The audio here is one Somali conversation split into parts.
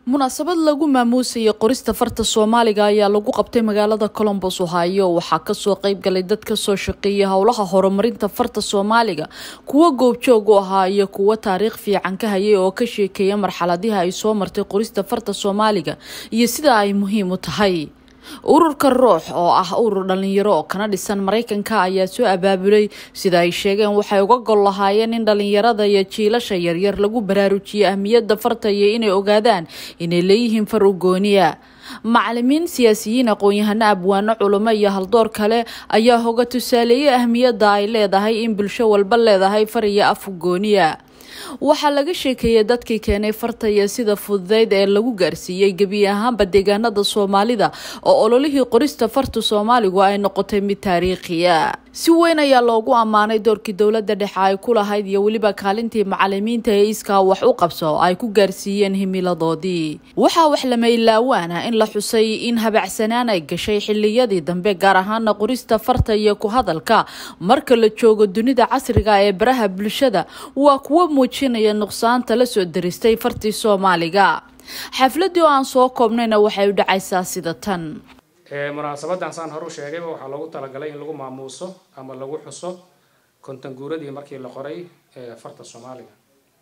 munaasabad lagu maamuusayay qorista farta soomaaliga ayaa lagu qabtay magaalada colombos ohio waxaa kasoo qeybgalay dad kasoo shaqeeyay howlaha horumarinta farta soomaaliga kuwo goobjoog u ahaa iyo kuwo taariikh fiican ka hayay oo ka sheekeeya marxaladiha ay soo martay qorista farta soomaaliga iyo sida ay muhiim u tahay ururka ruux oo ah urur dhalinyaro oo kana dhisan mareykanka ayaa soo abaabulay sida ay sheegeen waxay uga gol lahaayeen in dhalinyarada iyo jiilasha yaryar lagu baraarujiyo ahmiyadda farta iyo inay ogaadaan inay leeyihiin far u gooniya macalimiin siyaasiyiin aqoon-yahano abwaano culimo iyo haldoor kale ayaa hoga tusaaleeyay ahmiyadda ay leedahay in bulsho walba leedahay far iyo af gooniya waxaa laga sheekeeyay dadkii keenay farta iyo sida fududeyd ee lagu gaarsiiyey gebi ahaanba deegaanada soomaalida oo ololihii qorista farta soomaaligu ay noqotay mid taariikhiya si weyn ayaa loogu ammaanay doorkii dowladda dhexe ay ku lahayd iyo weliba kaalintii macalimiinta ee iskaa wax u qabso ay ku gaarsiiyeen himiladoodii waxaa wax lama ilaawaan ah in la xusay in habacsanaan ay gashay xiliyadii dambe gaar ahaana qorista farta iyo ku hadalka marka la joogo dunida casriga ee baraha bulshada waa kuwo muujinaya nuqsaanta la soo daristay fartii soomaaliga xafladii oo aan soo koobnayna waxay u dhacaysaa sida tan munaasabadan saan hor u sheegayba waxaa loogu talagalay in lagu maamuuso ama lagu xuso konton guuradii markii la qoray farta soomaaliga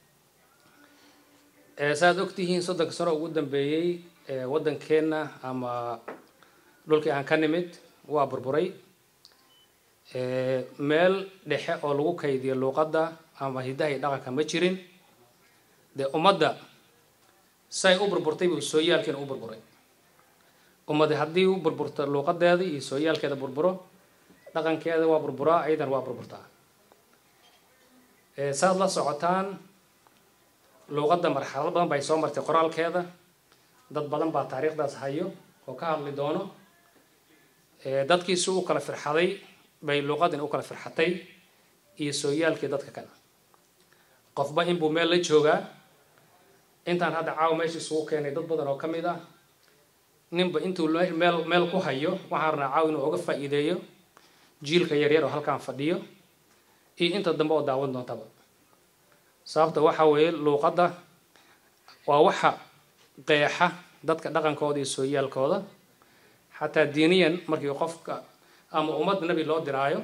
saaad ogtihiin soddonka sano ugu dambeeyey waddankeenna ama dhulkii aan ka nimid waa burburay meel dhexe oo lagu kaydiyo luuqadda ama hidaha iyo dhaqanka ma jirin dee ummadda say u burburtay buu sooyaalkeena u burburay ummadi haddii u burburto luuqadeeda iyo sooyaalkeeda burburo dhaqankeeda waa burburaa ayadan waa burburtaa saad la socotaan luuqadda marxalado badan bay soo martay qoraalkeeda dad badan baa taariikhdaas hayo oo ka hadli doono dadkiisu u kala firxaday bay luuqadin u kala firxatay iyo sooyaalkii dadka kale qofba inbuu meel la joogaa intaan hadda caawa meesha isugu keenay dad badan oo ka mid ah ninba intuu meel meel ku hayo waxaan rabnaa caaw inuu uga faa-iideeyo jiilka yaryar oo halkaan fadhiyo iyo inta dambe oo daawan doontaba sababta waxa weeye luuqadda waa waxa qeexa dadka dhaqankooda iyo sooyaalkooda xataa diiniyan markii qofka ama ummad nebi loo diraayo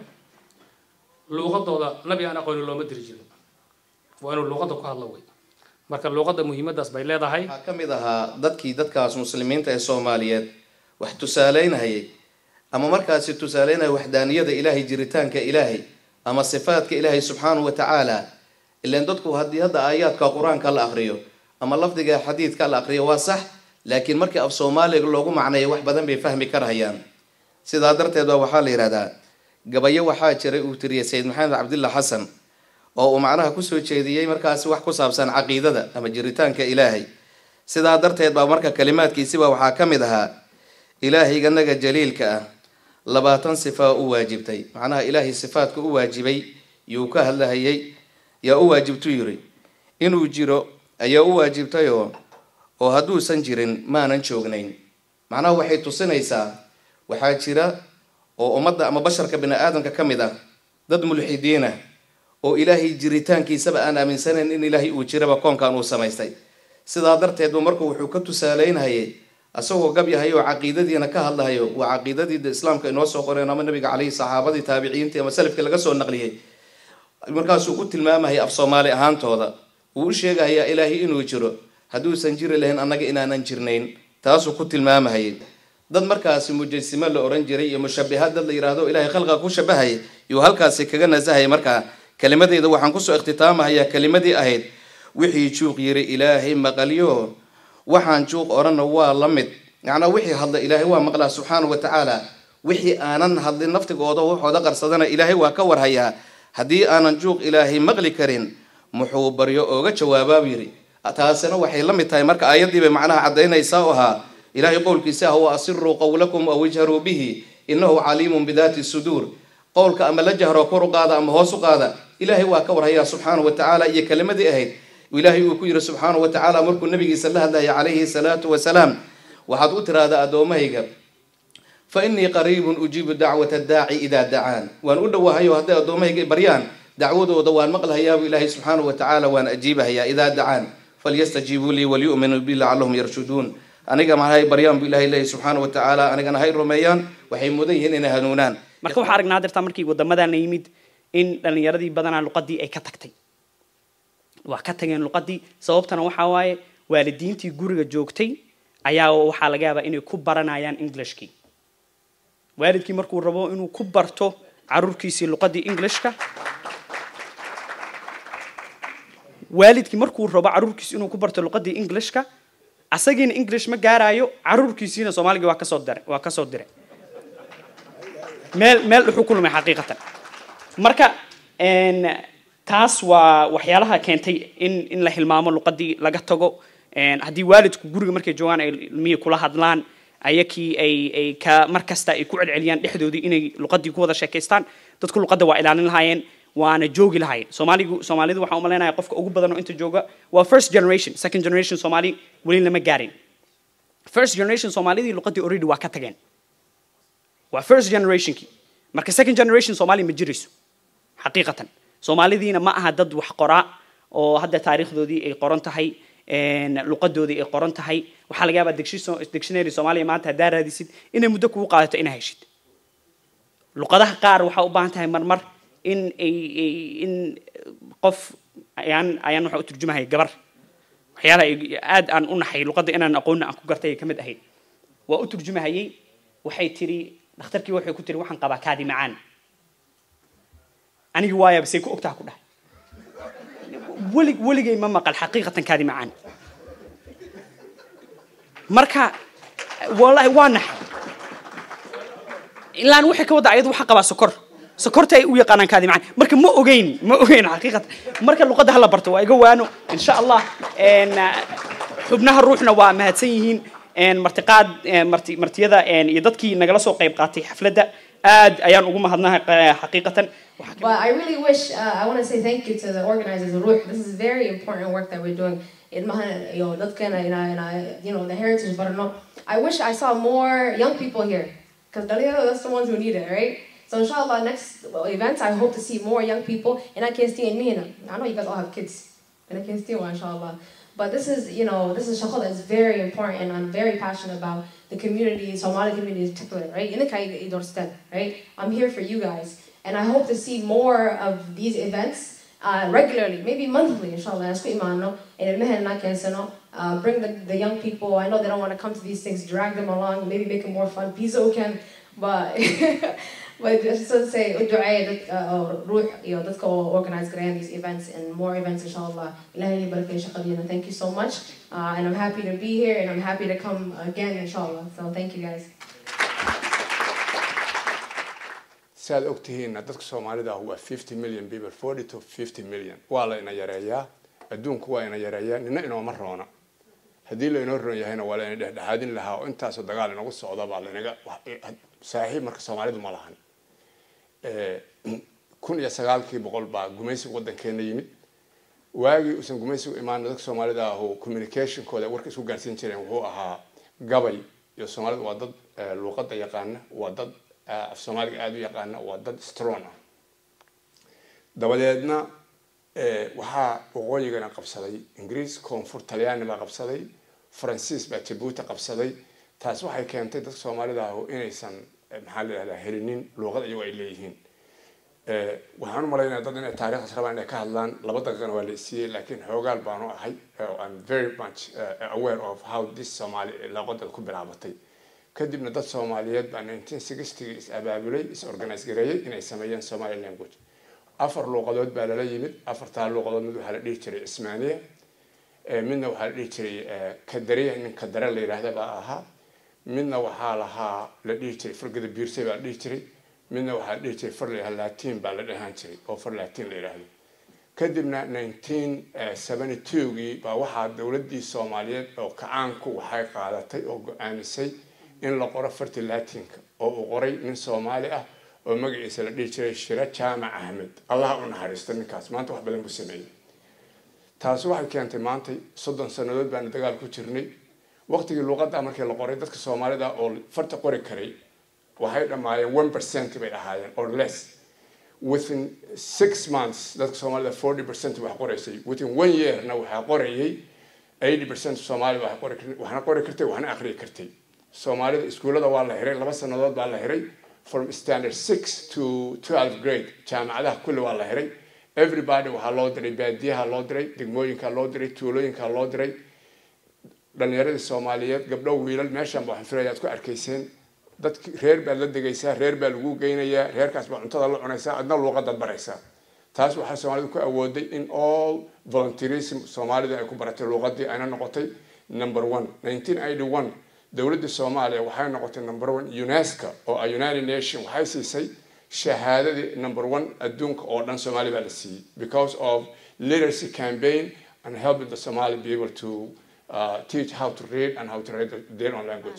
luuqadooda nabi aan aqooni looma diri jirin waa inuu luuqadda ku hadlo wey marka luuqadda muhiimadaas bay leedahay waxaa ka mid ahaa dadkii dadkaas muslimiinta ee soomaaliyeed wax tusaaleynhayay ama markaasi tusaaleynaya waxdaaniyada ilaahay jiritaanka ilaahay ama sifaadka ilaahay subxaanahu wa tacaala ilaan dadku haddii hadda aayaadka qur-aanka la aqriyo ama lafdiga xadiidka la aqriyo waa sax laakiin markii af soomaaliga loogu macneeyo wax badan bay fahmi karhayaan sidaa darteed baa waxaa la yidhahdaa gabayo waxaa jiray uu tiriyay sayid maxamed cabdillah xasan oo uu macnaha kusoo jeediyey markaasi wax ku saabsan caqiidada ama jiritaanka ilaahay sidaa darteed baa marka kalimaadkiisiba waxaa ka mid ahaa ilaahayga jaliilka ah labaatan sifaa u waajibtay macnaha ilaahay sifaadka u waajibay yuu ka hadlahayay yaa u waajibtu yiri inuu jiro ayaa u waajibtayoo oo hadduusan jirin maanan joognayn macnaha waxay tusinaysaa waxaa jira oo ummadda ama basharka bini aadamka ka mid ah dad mulxidiinah oo ilaahay jiritaankiisaba aan aaminsanayn in ilaahay uu jiraba koonkan uu samaystay sidaa darteedba markuu wuxuu ka tusaaleynhayay asagoo gabyahay oo caqiidadiina ka hadlahayo waa caqiidadii islaamka inoo soo qoreen ama nabiga caleyhi saxaabadii taabiciintii ama salafkii laga soo naqliyay markaasuu u tilmaamahaya af soomaali ahaantooda uu u sheegahayaa ilaahay inuu jiro hadduusan jiri lahayn annaga inaanan jirnayn taasuu ku tilmaamahayay dad markaasi mujasimo la oran jiray iyo mushabihaad dad la yidhaahdo ilahay khalqiga ku shabahayay yuu halkaasi kaga nasahayay markaa kelimadeyda waxaan kusoo ikhtitaamahayaa kelimadii ahayd wixii juuq yiri ilaahay maqalyo waxaan juuq odhanna waa la mid macnaa wixii hadla ilaahay waa maqlaa subxaana wa tacaala wixii aanan hadlin naftigooda waxooda qarsadana ilaahay waa ka warhayaa haddii aanan juuq ilaahay maqli karin muxuu baryo ooga jawaabaab yiri taasina waxay la mid tahay marka aayadiibay macnaha caddaynaysaa oo ahaa ilaahay qowlkiisa ah wa asiruu qowlakum aw ijharuu bihi inahu caliimun bidaati suduur qowlka ama la jahro kor u qaada ama hoos u qaada ilaahay waa ka warhayaa subxaana wa tacaala iyo kelimadii ahayd ilaahay uu ku yiri subxaana wa tacaala markuu nabigiisa la hadlaya calayhi salaatu wasalaam waxaad u tiraahdaa addoommahayga fa innii qariibun ujiibu dacwata daaci idaa dacaan waan u dhowahayo hadday addoommahayga baryaan dacwadooda waan maqlahayaabu ilaahay subxaana wa tacaala waan ajiibahayaa idaa dacaan falyastajiibuu lii waliyu'minuu bi lacallahum yarshuduun aniga mahay baryaan bu ilahay leeyahy subxaana wa tacaala anigana hay rumeeyaan waxay mudan yihiin inay hanuunaan marka waxaa aragnaa dirtaa markii wadamadaana yimid in dhalinyaradii badanaa luqadii ay ka tagtay waa ka tageen luqadii sababtana waxaa waaye waalidiintii guriga joogtay ayaa waxaa laga yaabaa inay ku baranayaan englishkii waalidkii markuu rabo inuu ku barto caruurkiisii luqadii englishka waalidkii markuu rabo caruurkiisi inuu ku barto luqadii englishka asagiina english ma gaarayo caruurkiisiina soomaaligii waa kasoo diray waa kasoo diray meel meel dhuxuu ku lumay xaqiiqatan marka taas waa waxyaalaha keentay in in la hilmaamo luqadii laga tago haddii waalidku guriga markay joogaan ay ilmihii kula hadlaan ayakii ay ay ka mar kasta ay ku celceliyaan dhexdoodii inay luqadii ku wada sheekaystaan dadku luqadda waa ilaalin lahaayeen waana joogi lahaayeen soomaaligu soomaalidu waxaan umaleynaya qofka ugu badan oo inta jooga waa first generation second generation soomaali weli lama gaarin first generation soomaalidii luqadii already waa ka tageen waa first generationkii marka second generation soomaali ma jirayso xaqiiqatan soomaalidiina ma aha dad wax qoraa oo hadda taariikhdoodii ay qoran tahay luqadoodii ay qoran tahay waxaa laga yaabaa dictionary soomaaliya maanta haddaa raadisid inay muddo kugu qaadato inaa heshid luqadaha qaar waxaa u baahan tahay marmar in ay in qof ayaan ayaan waxa u turjumahay gabar waxyaalaha aad aan u naxay luqadda inaan aqoonna aan ku gartay ay ka mid ahayd waa u turjumahayay waxay tiri dhakhtarkii waxay ku tiri waxaan qabaa kaadi macaan anigi waaya basay ku ogtaha ku dhahay welig weligay ma maqal xaqiiqatan kaadi macaan marka wallahi waa naxay ilaan waxay ka wadda ayadu waxaa qabaa sokor sokorta ay u yaqaanaan kaadi macaan marka ma ogeyn ma ogeyn xaqiiqatan marka luqadda hala barto waa iga waano insha allah xubnaha ruuxna waa mahadsan yihiin martiqaad marti martiyada iyo dadkii nagala soo qayb qaatay xafladda aad ayaan ugu mahadnahay xaqiiqatan But I really wish, uh, I want to say thank you to the organizers of Ruh. This is very important work that we're doing. In Mahan, you know, dadkan, and I, and I, you know, the heritage, but no. I wish I saw more young people here. Because that's the ones who need it, right? So inshallah, next events, I hope to see more young people. And I can see in me, I know you guys all have kids. And I can see one, inshallah. But this is, you know, this is shakal that's very important and I'm very passionate about the community, Somali community in particular, right? In the Kai right? I'm here for you guys. And I hope to see more of these events uh, regularly, maybe monthly, inshallah. And uh, bring the, the young people. I know they don't want to come to these things, drag them along, maybe make it more fun. Piso can, but but just to say, روح you know, let's go organize grand these events and more events, inshallah. Thank you so much. Uh, and I'm happy to be here and I'm happy to come again, inshallah. So thank you guys. si aad ogtihiinna dadka soomaalida ah waa fifty million people forty to fifty million waa la ina yareeyaa adduunku waa ina yareeyaa nina inooma roona haddii la inoo roon yahayna waa la ina dhexdhexaadin lahaa oo intaasoo dagaal inagu socda baa lainaga saaxiib marka soomaalidu ma lahan kun iyo sagaalkii boqol baa gumaysiga waddankeena yimid waagii uusan gumaysigu imaan dadka soomaalida ahu communicationkooda warka isku gaarsiin jireen wuxuu ahaa gabay iyo soomaalidu waa dad luuqadda yaqaana waa dad af soomaaliga aada u yaqaana waa dad strong ah dabadeedna waxaa waqooyigana qabsaday ingiriis koonfur talyaani baa qabsaday faransiis baa jabuuti qabsaday taas waxay keentay dadka soomaalida ahu inaysan maxaa la yihahdaa helinin luuqad iyagoo ay leeyihiin waxaan u malaynaya dad inay taariikhdaas rabaan inay ka hadlaan laba daqiiqana waa la isiiyey laakiin xoogaal baanu ahay i'm very much aware of how this somali luuqadda ku bilaabatay kadibna dad soomaaliyeed baa nineteen sixtygii is abaabulay is organise gareeyey inay sameeyeen somali language afar luuqadood baa lala yimid afartaa luuqadood mid waxaa la dhihi jiray cismaaniya midna waxaa la dhihi jiray kadariya nin kadare la yidhaahda baa ahaa midna waxaa lahaa la dhihi jiray fargada biirsay baa la dhihi jiray midna waxaa la dhihi jiray far la yidhahda latin baa la dhahaan jiray oo far latin la yidhaahdo kadibna nineteen seventy twogii baa waxaa dowladdii soomaaliyeed oo kacaanku waxay qaadatay oo go-aamisay in la qoro farti latinka oo uu qoray nin soomaali ah oo magaciisa la dhihi jiray shiro jaamac ahmed allah u naxariisto ninkaas maanta wax badan buu sameeyey taasi waxay keentay maanta soddon sannadood baana dagaal ku jirnay waqtigii luuqadda markii la qoray dadka soomaalida oo farta qori karay waxay dhammaayeen one percent bay ahaayeen or less within six months dadka soomaalida forty percent wax qoraysay within one yearna waxaa qorayay eighty percent soomaali waxay qori kar- waxna qori kartay waxna aqriyi kartay soomaalida iskuullada waa la xiray laba sannadood baa la xiray from standard six to twelve grade jaamacadaha kulli waa la xiray everybody waxaa loo diray baadiyaha loo diray degmooyinka loo diray tuulooyinka loo diray dhalinyaradii soomaaliyeed gabdho wiilal meeshan ba waxaan filaya aad ku arkayseen dadki reer baad la degaysaa reer baa lagu geynayaa reerkaas baa cuntada la cunaysaa adna luuqadaad baraysaa taas waxaa soomaalida ku awooday in all volunteerism soomaalida ay ku baratay luuqadii ayna noqotay number one nineteen eighty one dowladda soomaaliya waxay noqotay number one unesco oo a united nation waxay siisay shahaadadii number one adduunka oo dhan soomaali baa la siiyey because of literacy campaign and helping the somali be able to uh, teach how to read and how to read their own language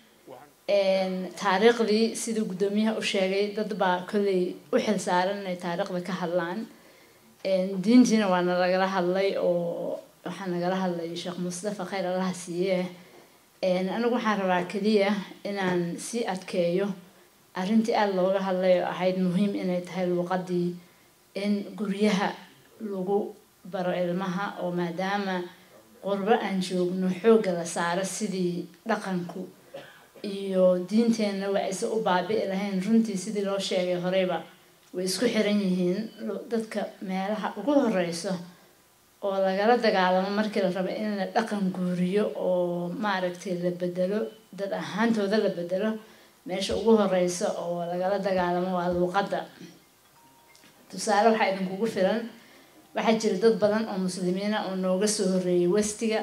Een, taariikhdii siduu guddoomiyaha u sheegay dad baa kolley u xilsaaran inay taariikhda ka hadlaan Een, diintiina waa nalagala hadlay oo waxaa nagala hadlay sheekh mustafa khayr allaha siiye Een, anigu waxaan rabaa keliya inaan sii adkeeyo arrintii aada looga hadlay oo ahayd muhiim inay tahay luuqadii in guryaha lagu baro ilmaha oo maadaama qurbo aan joogno xoogga la saaro sidii dhaqanku iyo diinteenna waa aysan u baabi'i lahayn runtii sidii loo sheegay horeyba way isku xiran yihiin Lu- dadka meelaha ugu horeyso oo lagala dagaalamo markii la rabo in la dhaqan guuriyo oo maaragtay la bedelo dad ahaantooda la bedelo meesha ugu horeysa oo lagala dagaalamo waa luuqadda tusaale waxaa idinkugu filan waxaa jira dad badan oo muslimiina oo nooga soo horreeyay westiga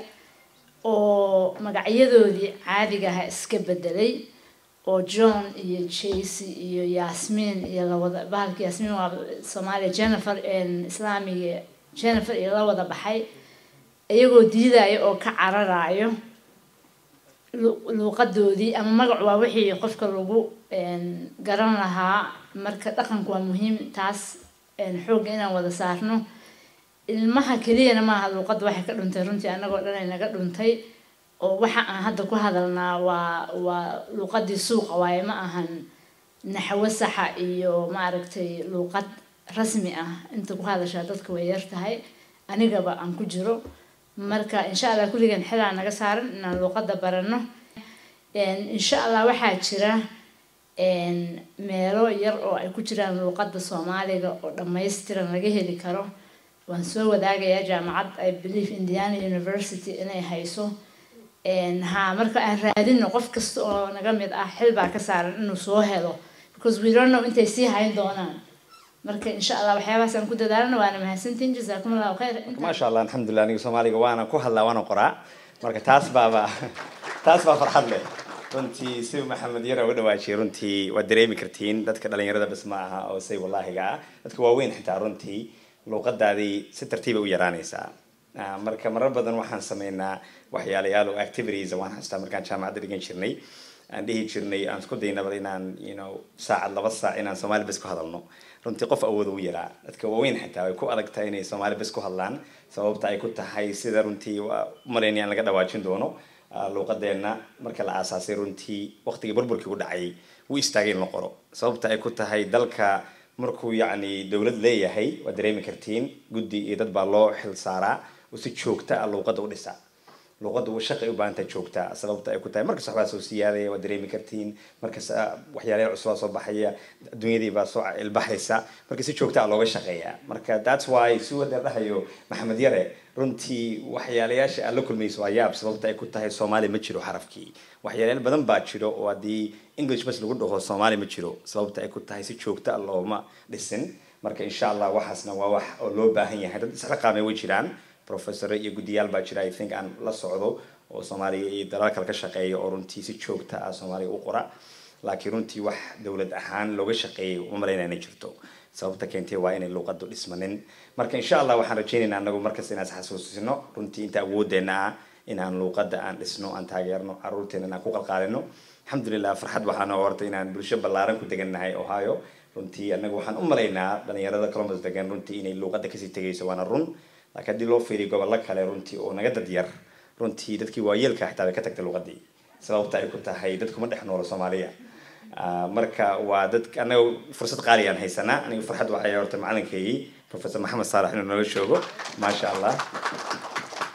oo magacyadoodii caadiga aha iska bedelay oo john iyo jayce iyo yasmin iyo lawada bahalka yasmin waa soomaaliya jennifer een, islaamiga jennifer iyo la wada baxay iyagoo diidaya oo ka cararayo lu- luuqadoodii ama magac waa wixii qofka lagu een, garan lahaa marka dhaqanku waa muhiim taas een, xoogga inaan wada saarno ilmaha keliyana maaha luuqadda waxay ka dhuntay runtii annagoo dhan ay naga dhuntay oo waxa aan hadda ku hadalnaa waa waa luuqadii suuqa waaye ma ahan naxwo saxa iyo maaragtay luuqad rasmi ah inta ku hadashaa dadka way yar tahay anigaba aan ku jiro marka insha allah kulligan xilaa naga saaran inaan luuqadda barano Een, insha allah waxaa jira een, meelo yar oo ay ku jiraan luuqadda soomaaliga oo dhammaystiran laga heli karo waan soo wadaagayaa jaamacad i believe indiana university inay hayso Een, ha marka aan raadino qof kasta oo naga mid ah xil baa ka saaran inuu soo helo because we don't know intay sii hayn doonaan marka insha allah waxyaabahaas aan ku dadaalana waana mahadsantihin jasaakum allahu khayr Intaan- maasha allah alxamdulilah aniga soomaaliga waana ku hadlaa waana qoraa marka taas baaba taas baa farxad leh runtii si maxamed yara uga dhawaajiyay runtii waad dareemi kartiin dadka dhalinyarada bas ma aha oo say wallaahiga ah dadka waaweyn xitaa runtii luuqadaadii si tartiiba u yaraanaysaa Ah, marka marar badan waxaan sameynaa waxyaalayaal oo activities waan xastaa markaan jaamacadda dhigan jirnay aan dhihi jirnay aan isku daynaba inaan you know saacad laba saac inaan soomaali bes ku hadalno runtii qof awood u yaraa dadka waaweyn xitaa way ku adag tahay inay soomaali bes ku hadlaan sababta ay ku tahay sida runtii waa umalaynayaan laga dhawaajin doono ah, luuqadeenna marka la aasaasay runtii waqtigii burburkii u dhacay wuu istaagay in la qoro sababta ay ku tahay dalka markuu yacni dowlad leeyahay waad dareemi kartiin guddi iyo dad baa loo xil saaraa oo si joogta ah luuqadda u dhisa luuqadda shaqay u baahan tahay joogta sababta ay ku tahay markas waxbaa soo siyaadaya waad dareemi kartiin markas ah, waxyaalayaal cusubaa soo baxaya adduunyadii baa soo ilbaxaysa marka si joogta ah looga shaqeeyaa marka that's why si wada dhahayo maxamed yare runtii waxyaalayaasha aad la kulmayso waa yaab sababta ay ku tahay soomaali ma jiro xarafkii waxyaalayaal badan baa jiro oo haddii english bas lagu dhaho soomaali ma jiro sababta ay ku tahay si joogta ah looma dhisin marka insha allah waxaasna waa wax oo loo baahan yahay dad isxilqaamay way jiraan professor iyo guddiyaal baa jira i think aan la socdo oo soomaaliya iyo dalal kale ka shaqeeya oo runtii si joogta ah soomaaliya u qora laakiin runtii wax dowlad ahaan looga shaqeeyay uma malaynaya inay jirto sababta keentay waa inay luuqadu dhismanin marka insha allah waxaan rajaynaynaa anagu markas inaan isxasuusino runtii inta awoodeena ah inaan luuqada aan dhisno aan taageerno caruurteena inaan ku qalqaalino alxamdulilah farxad waxaan horta inaan bulsho ballaaran ku degannahay ohio runtii anagu waxaan u malaynaa dhalinyarada columbus degan runtii inay luuqada kasii tegayso waana run laakiin haddii loo fiiriyo gobollo kale runtii oo naga dad yar runtii dadkii waayeelka xitaa bay ka tagtay luuqadii sababta ay ku tahay dadkuma dhex noolo soomaaliya Ah, marka waa dad anaga fursad qaali aan haysanaa aniga farxad waxay horta macalinkaygii professor maxamed saalax inuu nala joogo maasha allah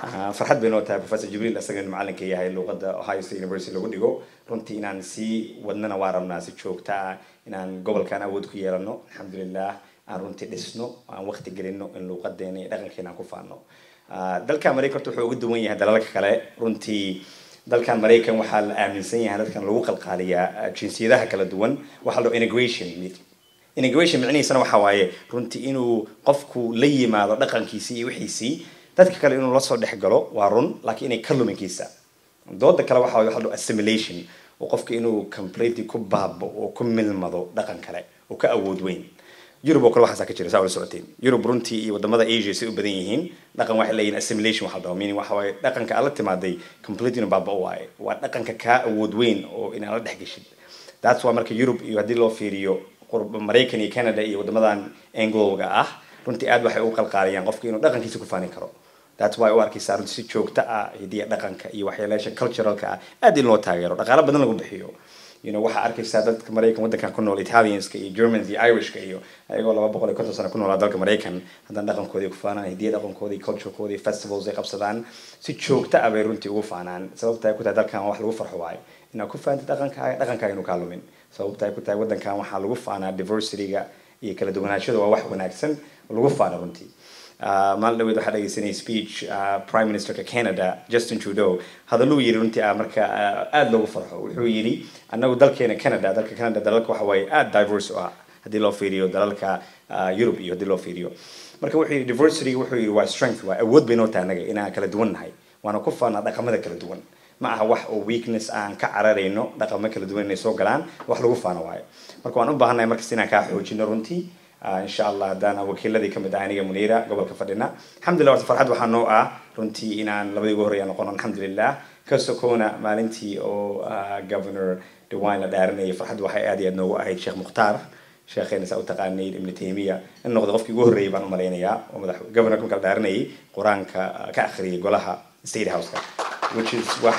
Ah, farxad bay noo tahay professor jibriil isagana macalinka yahay luuqadda ohio state university lagu dhigo runtii inaan sii wadnana waa rabnaa si joogta ah inaan gobolkan awood ku yeelano alxamdulilah aan runtii dhisno aan waqti gelino in luuqadeena iyo dhaqankeena aan ku faano Ah, dalka maraykan horta wuxuu uga duwan yahay dalalka kale runtii dalkan maraykan waxaa la aaminsan yahay dadkan lagu qalqaaliyaa ah, jinsiyadaha kala duwan waxaa loo integration integration micnihiisana waxa waaye runtii inuu qofku la yimaado dhaqankiisii iyo wixiisii dadka kale inuu lasoo dhex galo waa run laakiin inay ka luminkiisa dooda kale waxa waaye waxa la dhaho assimilation oo qofka inuu completely ku baabo oo ku milmado dhaqan kale oo ka awood weyn yurub oo kale waxaasaa ka jira saa ula socoteen yurub runtii iyo wadamada asia say u badan yihiin dhaqan waxay leeyihin assimilation waxa la dhaho meaning waxa waaye dhaqanka aad la timaaday completely inuu baaba waaye waa dhaqanka kaa awood weyn oo inaan la dhex geshid that's why marka yurub iyo haddii loo fiiriyo qurb maraykan iyo canada iyo wadamadan anglowga ah runtii aad waxay u qalqaaliyaan qofka inuu dhaqankiisa ku faanin karo that's why u arkaysaa runtii si joogto ah hidiya dhaqanka iyo waxyaalaasha culturalka ah aad in loo taageero dhaqaalo badan lagu bixiyo you know waxaa arkaysaa dadka maraykan waddankan ku nool italianska iyo germans iyo irishka iyo ayagoo laba boqol iyo konton sano ku noolaa dalka maraykan haddana dhaqankoodii ku faanaan hidiya dhaqankoodii culturekoodii festivals ay qabsadaan si joogto ah bay runtii ugu faanaan sababta ay ku tahay dalkan wax lagu farxo waayo inaad ku faantid dhaqankaaga dhaqankaaga inuu kaa lumin sababta ay ku tahay waddankan waxaa lagu faanaa diversityga iyo kala duwanaanshada waa wax wanaagsan lagu faano runtii Uh, maalin dhaweed waxaa dhegeysanay speech uh, prime ministerka canada justin trudeau hadalluu yiri runtii ah marka uh, aada loogu farxo wuxuu yidhi annagu dalkeena canada dalka canada dalalka waxa waaye aada diverse u ah haddii loo fiiriyo dalalka uh, europe iyo haddii loo fiiriyo marka wuxuu yidhi diversity wuxuu yidhi waa strength waa awood bay noo tahay annaga inaan kala duwan nahay waana ku faanaa dhaqamada kala duwan ma aha wax oo weakness aan ka cararayno dhaqamo kala duwan inay soo galaan wax lagu faano waayo marka waan u baahannahay markas inaan kaa xoojino runtii in sha allah haddaan wakiiladii kamid ah aniga muniira gobolka fadhina alxamdulillah horta farxad waxaa noo ah runtii inaan labadii ugu horreeya noqono alxamdulilah ka sokoona maalintii oo governor dewine la dhaarinayay farxad waxay aad iyo aad noogu ahayd sheekh mukhtaar sheekheena saa u taqaanayd ibnu taymiya in noqdo qofkii ugu horreeyay baan u malaynayaa oo madax governorka marka la dhaarinayay qur-aanka ka akhriyay golaha state houseka which is wax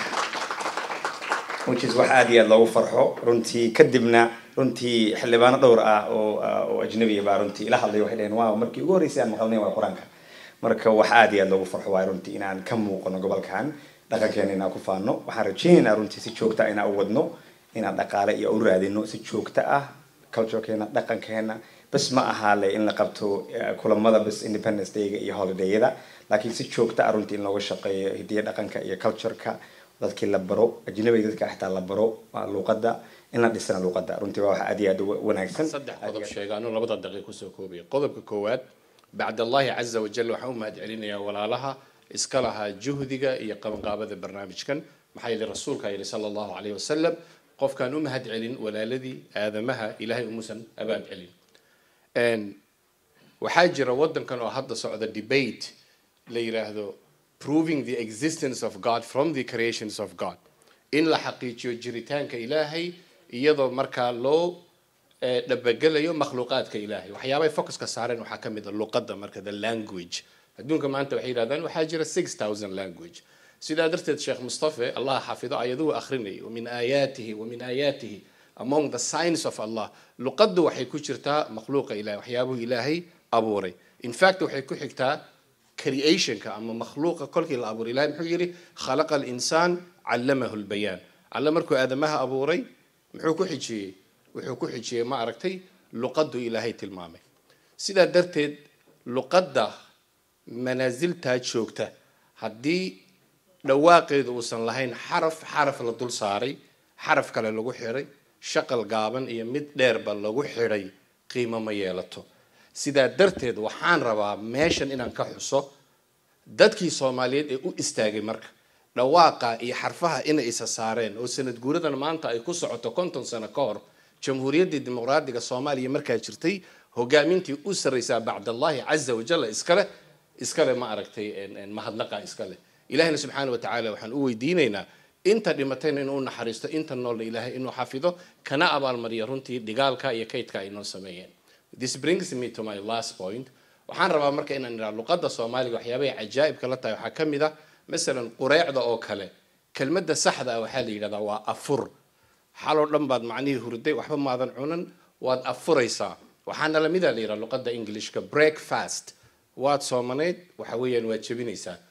which is wax aad iyo aad loogu farxo runtii kadibna runtii xildhibaano dhowr ah oo oo ajnabiya baa runtii ila hadlay waxay dhaheen waaw markii ugu horreysay aan maqalnay waa qur-aanka marka wax aad iyo aad loogu farxo waayo runtii inaan ka muuqano gobolkan dhaqankeena inaan ku faano waxaan rajaynaynaa runtii si joogta ah inaan u wadno inaan dhaqaale iyo u raadino si joogto ah culturekeena dhaqankeena bas ma ahaale in la qabto kulamada bas independence dayga iyo holidayada laakiin si joogto ah runtii in looga shaqeeyo hidiya dhaqanka iyo cultureka dadkii la baro ajnabiga dadka xitaa la baro luuqadda in la dhisana luuqadda runtii waa wax aad iyo aad u wanaagsan saddex qodob sheega anuu labada daqiiq kusoo koobaya qodobka koowaad bacd allahi caza wajal waxaan u mahad celinayaa walaalaha iska lahaa juhdiga iyo qabanqaabada barnaamijkan maxaa yeelay rasuulka yidhi sala allahu calayhi wasalam qofkaan u mahad celin walaaladii aadamaha ilaahay umuusan abaad celin waxaa jira waddankan oo hadda socda debate la yiraahdo proving the existence of god from the creations of god in la xaqiijiyo jiritaanka ilaahay iyadoo markaa loo dhabagelayo makhluuqaadka ilaahay waxyaabay focuska saareen waxaa ka mid a luqadda marka the language adduunka maanta waxay yidhahdaan waxaa jira six thousand language sidaa darteed sheekh mustafe allah xafido ayaduhu akhrinayay wamin aayaatihi wamin aayaatihi among the signs of allah luqaddu waxay ku jirtaa makhluuqa ilahay waxyaabuhu ilaahay abuuray in fact waxay ku xigtaa creationka ama makhluuqa kolkii la abuuray ilahay muxuu yidhi khalaqa alinsaan callamahu lbayaan alle markuu aadamaha abuuray muxuu ku xijiyey wuxuu ku xijiyey ma aragtay luqaddu ilaahay tilmaamay sidaa darteed luqadda manaasiltaa joogta haddii dhawaaqeedu uusan lahayn xaraf xaraf la dul saaray xaraf kale lagu xidhay shaqal gaaban iyo mid dheerba lagu xidhay qiimo ma yeelato sidaa darteed waxaan rabaa meeshan inaan ka xuso dadkii soomaaliyeed ee u istaagay marka dhawaaqa iyo xarfaha inay isa saareen oo sanad guuradan maanta ay ku socoto konton sano ka hor jamhuuriyaddii dimuqraadiga soomaaliya markaa jirtay hogaamintii u sarraysaa bacdallahi caza wajalla iskale iskale ma aragtay mahadnaqa iskale ilahina subxaana wa tacaala waxaan u weydiinaynaa inta dhimatayna inuu naxariisto inta noolna ilaahay inuu xafido kana abaalmariyo runtii dhigaalka iyo kaydka ay noo sameeyeen this brings me to my last point waxaan rabaa marka inaan idhaha luqadda soomaaliga waxyaabahay cajaa'ibka la tahay waxaa ka mid ah masalan qureecda oo kale kelmadda saxda ah waxaa la yidhahdaa waa afur xaloo dhan baad macnihii hurday waxba maadan cunan waad afuraysaa waxaana lamida la yidhaha luqadda englishka break fast waad soomanayd waxa weeyaan waad jebinaysaa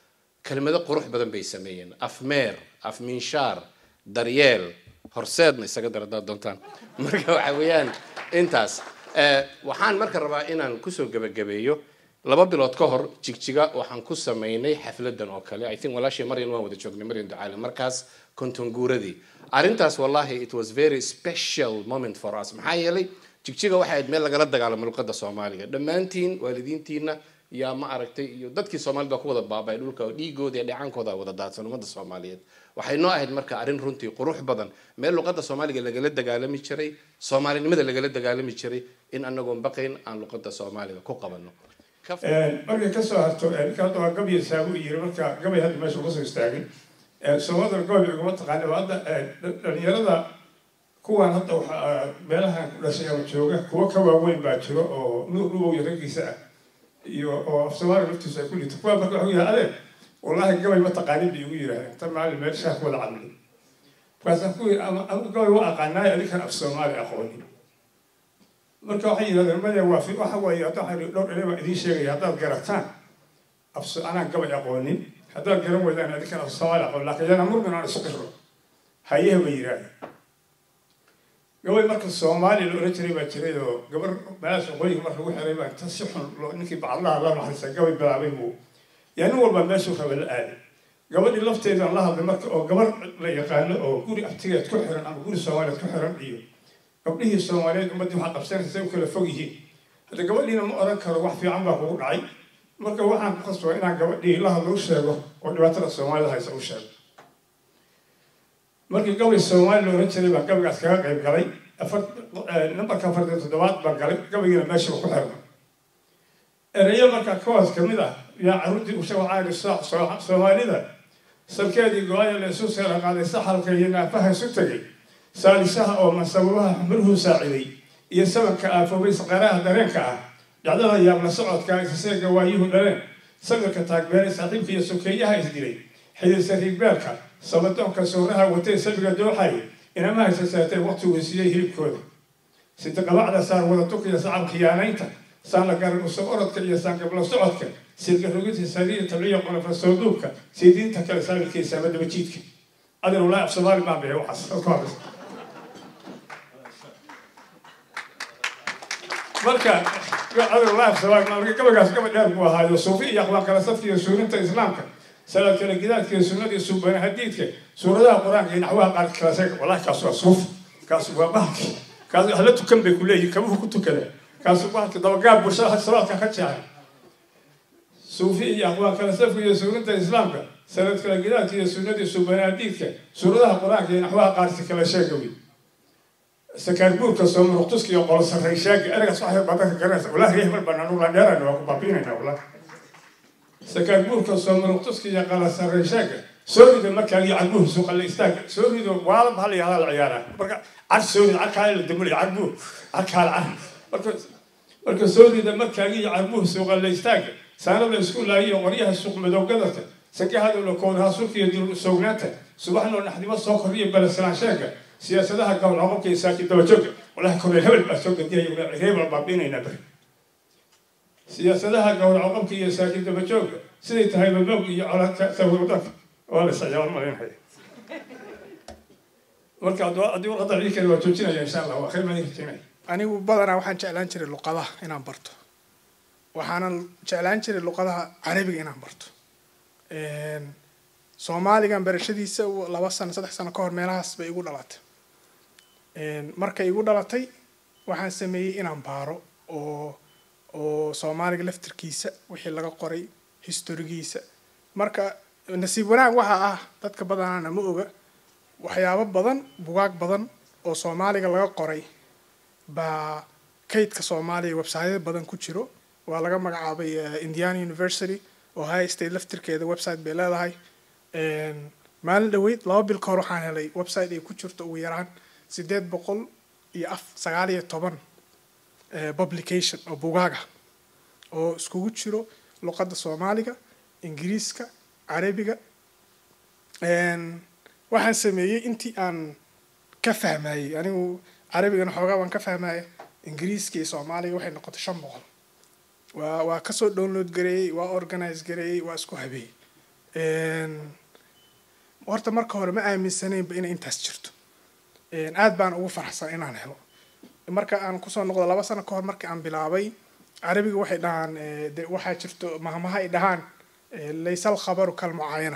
kelmado qurux badan bay sameeyeen afmeer afminshaar daryeel horseedna isaga dar haddaad doontaan marka waxa weeyaan intaas Eh, waxaan marka rabaa inaan kusoo gebagabeeyo laba bilood ka hor jigjiga waxaan ku samaynay xafladan oo kale i think walaashii maryan waan wada joognay maryan ducaale markaas kontonguuradii arrintaas wallahi it was very special moment for us maxaa yeelay jigjiga waxay ahayd meel lagala dagaalamo luqadda soomaaliga dhammaantiin waalidiintiina yaa ma aragtay iyo dadkii soomaalida ku wada baabay dhulka oo dhiigooda iyo dhacaankooda wada daadsan ummadda soomaaliyeed waxay noo ahayd marka arrin runtii qurux badan meel luqadda soomaaliga lagala dagaalami jiray soomaalinimada lagala dagaalami jiray in anagoon baqayn aan luqadda soomaaliga ku qabano markay kasoo harto ninka hadda waa gabya saabu yiri marka gabay hadda meesha uga soo istaagay soomaalida gabay ugama taqaana waa hadda dhalinyarada kuwan hadda waxa meelahan ku dhashay ama jooga kuwa ka waaweyn baa jiro oo nuur dhubow iyo raggiisa ah iyo oo af soomaaliga laftiisa ay ku dhito kuwa marka waxuu yahay adeer wallahi gabay ma taqaanin bay igu yidhahdeen tan maalin meel shaah ku wada cadlay markaasaan ku yidhi ama anigu gabay waa aqaanaay adinkan af soomaali aqoonin marka waxay yidhahdeen maya waa fi waxa weeye hadda waxaan dhowr ere baan idiin sheegaya haddaad garataan af anaan gabay aqoonin haddaad garan weydaan adinkan af soomaali aqoon laakiin yana murmin aan isu qiro hayehe bay yidhahdeen gabay marka soomaali la oran jiray baa jiray oo gabar meelahaas waqooyiga marka lagu xiray baa inta si xun loo ninkii bacadlaha la naxariista gabay bilaabay buu yaa nin walba meeshuu raba la aaday gabadhii lafteedaan la hadlay marka oo gabar la yaqaano oo guri abtigeed ku xiran ama guri soomaaliyeed ku xiran iyo gabdhihii soomaaliyeed ummaddii waxaa qabsanaysa say u kala fog yihiin hadda gabadhiina ma oran karo wax fiican baa kugu dhacay marka waxaan ku khasbaa inaan gabadhii la hadlo u sheego oo dhibaatada soomaalida haysa u sheego markii gabay soomaali la oran jiray baan gabaygaas kaga qayb galay afar nambarka afartan toddobaad baan galay gabaygiina meeshaba ku xirna ereyo markaa kawaas kamid ah yaa carruurtii usha waxaa soomaalida salkeedii go-aya la isu seera qaaday saxalka iyo naafaha isu tegay saalisaha oo mansababaha xumuruhu saaciday iyo sabanka aafoobay saqaraha dareenka ah dhacdada yaabla socodka isaseega waayuhu dhaleen sawirka taagbeelay saaxiibka iyo sokeeyaha isdilay xididsa riigbeelka sabadoonka sooraha watay sabiga dooxay inamaha isasaatay waqtiguu siiyey hilibkooda sidiqabacda saar wada tukiya sacab khiyaanaynta saanla garan usoo orodka iyo saangabla socodka sidka rogidta sariya tabliya qonafa soo duubka siidiinta kale saabilkiisa ama daba jiidka adin walaahi af soomaali baan bixiy waxaas ka horeysa marka adin walaahi af soomaali marka gabagaas gaba dheer buu ahaayo suufi iyo aqwaan kala sadka iyo suurinta islaamka salaad kala gidaadka iyo sunnada iyo suubana hadiidka suuradaha qur-aanka iyo naxwaha qaar kala seega wallahi kaas waa suuf kaas waa bahalki kaas hala tukan bay ku leeyihin kabuhu ku tukada kaas bahalki dabagaab bulshada salaadka ka jeexay suufi iyo aqwaan kala safka iyo suurinta islaamka sanad kala gidaadka iyo sunnadii suubanaadiidka suuradaha qur-aanka iyo naxwaha qaarsi kala sheega wey sakaarbuurka soomuruqtuska iyo qolo sarray sheega eragaas waxay badanka garanaysa walahi reeh mar baan anu landheerayna waa ku baabiinayna wallahi sakaarbuurka soomuruqtuska iyo qolo sarray sheega soo rida markaa iyo carbuur suuqalle istaaga soo rido waalaba hal iyo halaa la ciyaaraa marka car soo rida carkaale la damulay carbuur carkaale car marka marka soo rida markaagi iyo carbuur suuqalle istaaga saanada isku laayiyo qoryaha suuq madowgadadka sakahadowla kownaha sulka iyo dul sognaanta subaxnoo naxdimo soo kordhiyo balasalaan sheega siyaasadaha gowlaqobka iyo saaki dabajooga walahi korneel hebel baa soo gadiyaya reebal baabiinaynaa beri siyaasadaha gowlaqobka iyo saaki dabajooga siday tahay baboog iyo coladka sawirdanka waa la isciyaar malaynaya marka haddii warqadda ciikale waa joojinaya insha allah waa khayr baan rajinaya anigu badanaa waxaan jeclaan jiray luqadaha inaan barto waxaanan jeclaan jiray luqadaha carabiga inaan barto soomaaligan barashadiisa laba sano saddex sano ka hor meelahaas bay igu dhalatay markay igu dhalatay waxaan sameeyey inaan baaro oo oo soomaaliga laftirkiisa wixii laga qoray historigiisa marka nasiib wanaag waxaa ah dadka badanaana ma oga waxyaabo badan bugaag badan oo soomaaliga laga qoray baa kaydka soomaaliya websiteyada badan ku jiro waa laga magacaabay indiana university oo high state laftirkeeda website bay leedahay maalin dhaweyd laba bil ka hor waxaan helay website ay ku jirto ugu yaraan sideed boqol iyo af sagaal iyo toban publication oo bugaaga oo iskugu jiro luqadda soomaaliga ingiriiska carabiga waxaan sameeyey intii aan ka fahmayey anigu carabigana xoogaa waan ka fahmaya ingiriiska iyo soomaaliga waxay noqotay shan boqol waa waa kasoo download gareeyey waa organize gareeyey waa isku habeeyey horta marka hore ma aaminsanaynba inay intaas jirto aad baan ugu faraxsan inaan helo marka aan kusoo noqdo laba sano ka hor markii aan bilaabay carabiga waxay dhahaan de waxaa jirto mahmaha ay dhahaan laysa alkhabaru kalmucaayana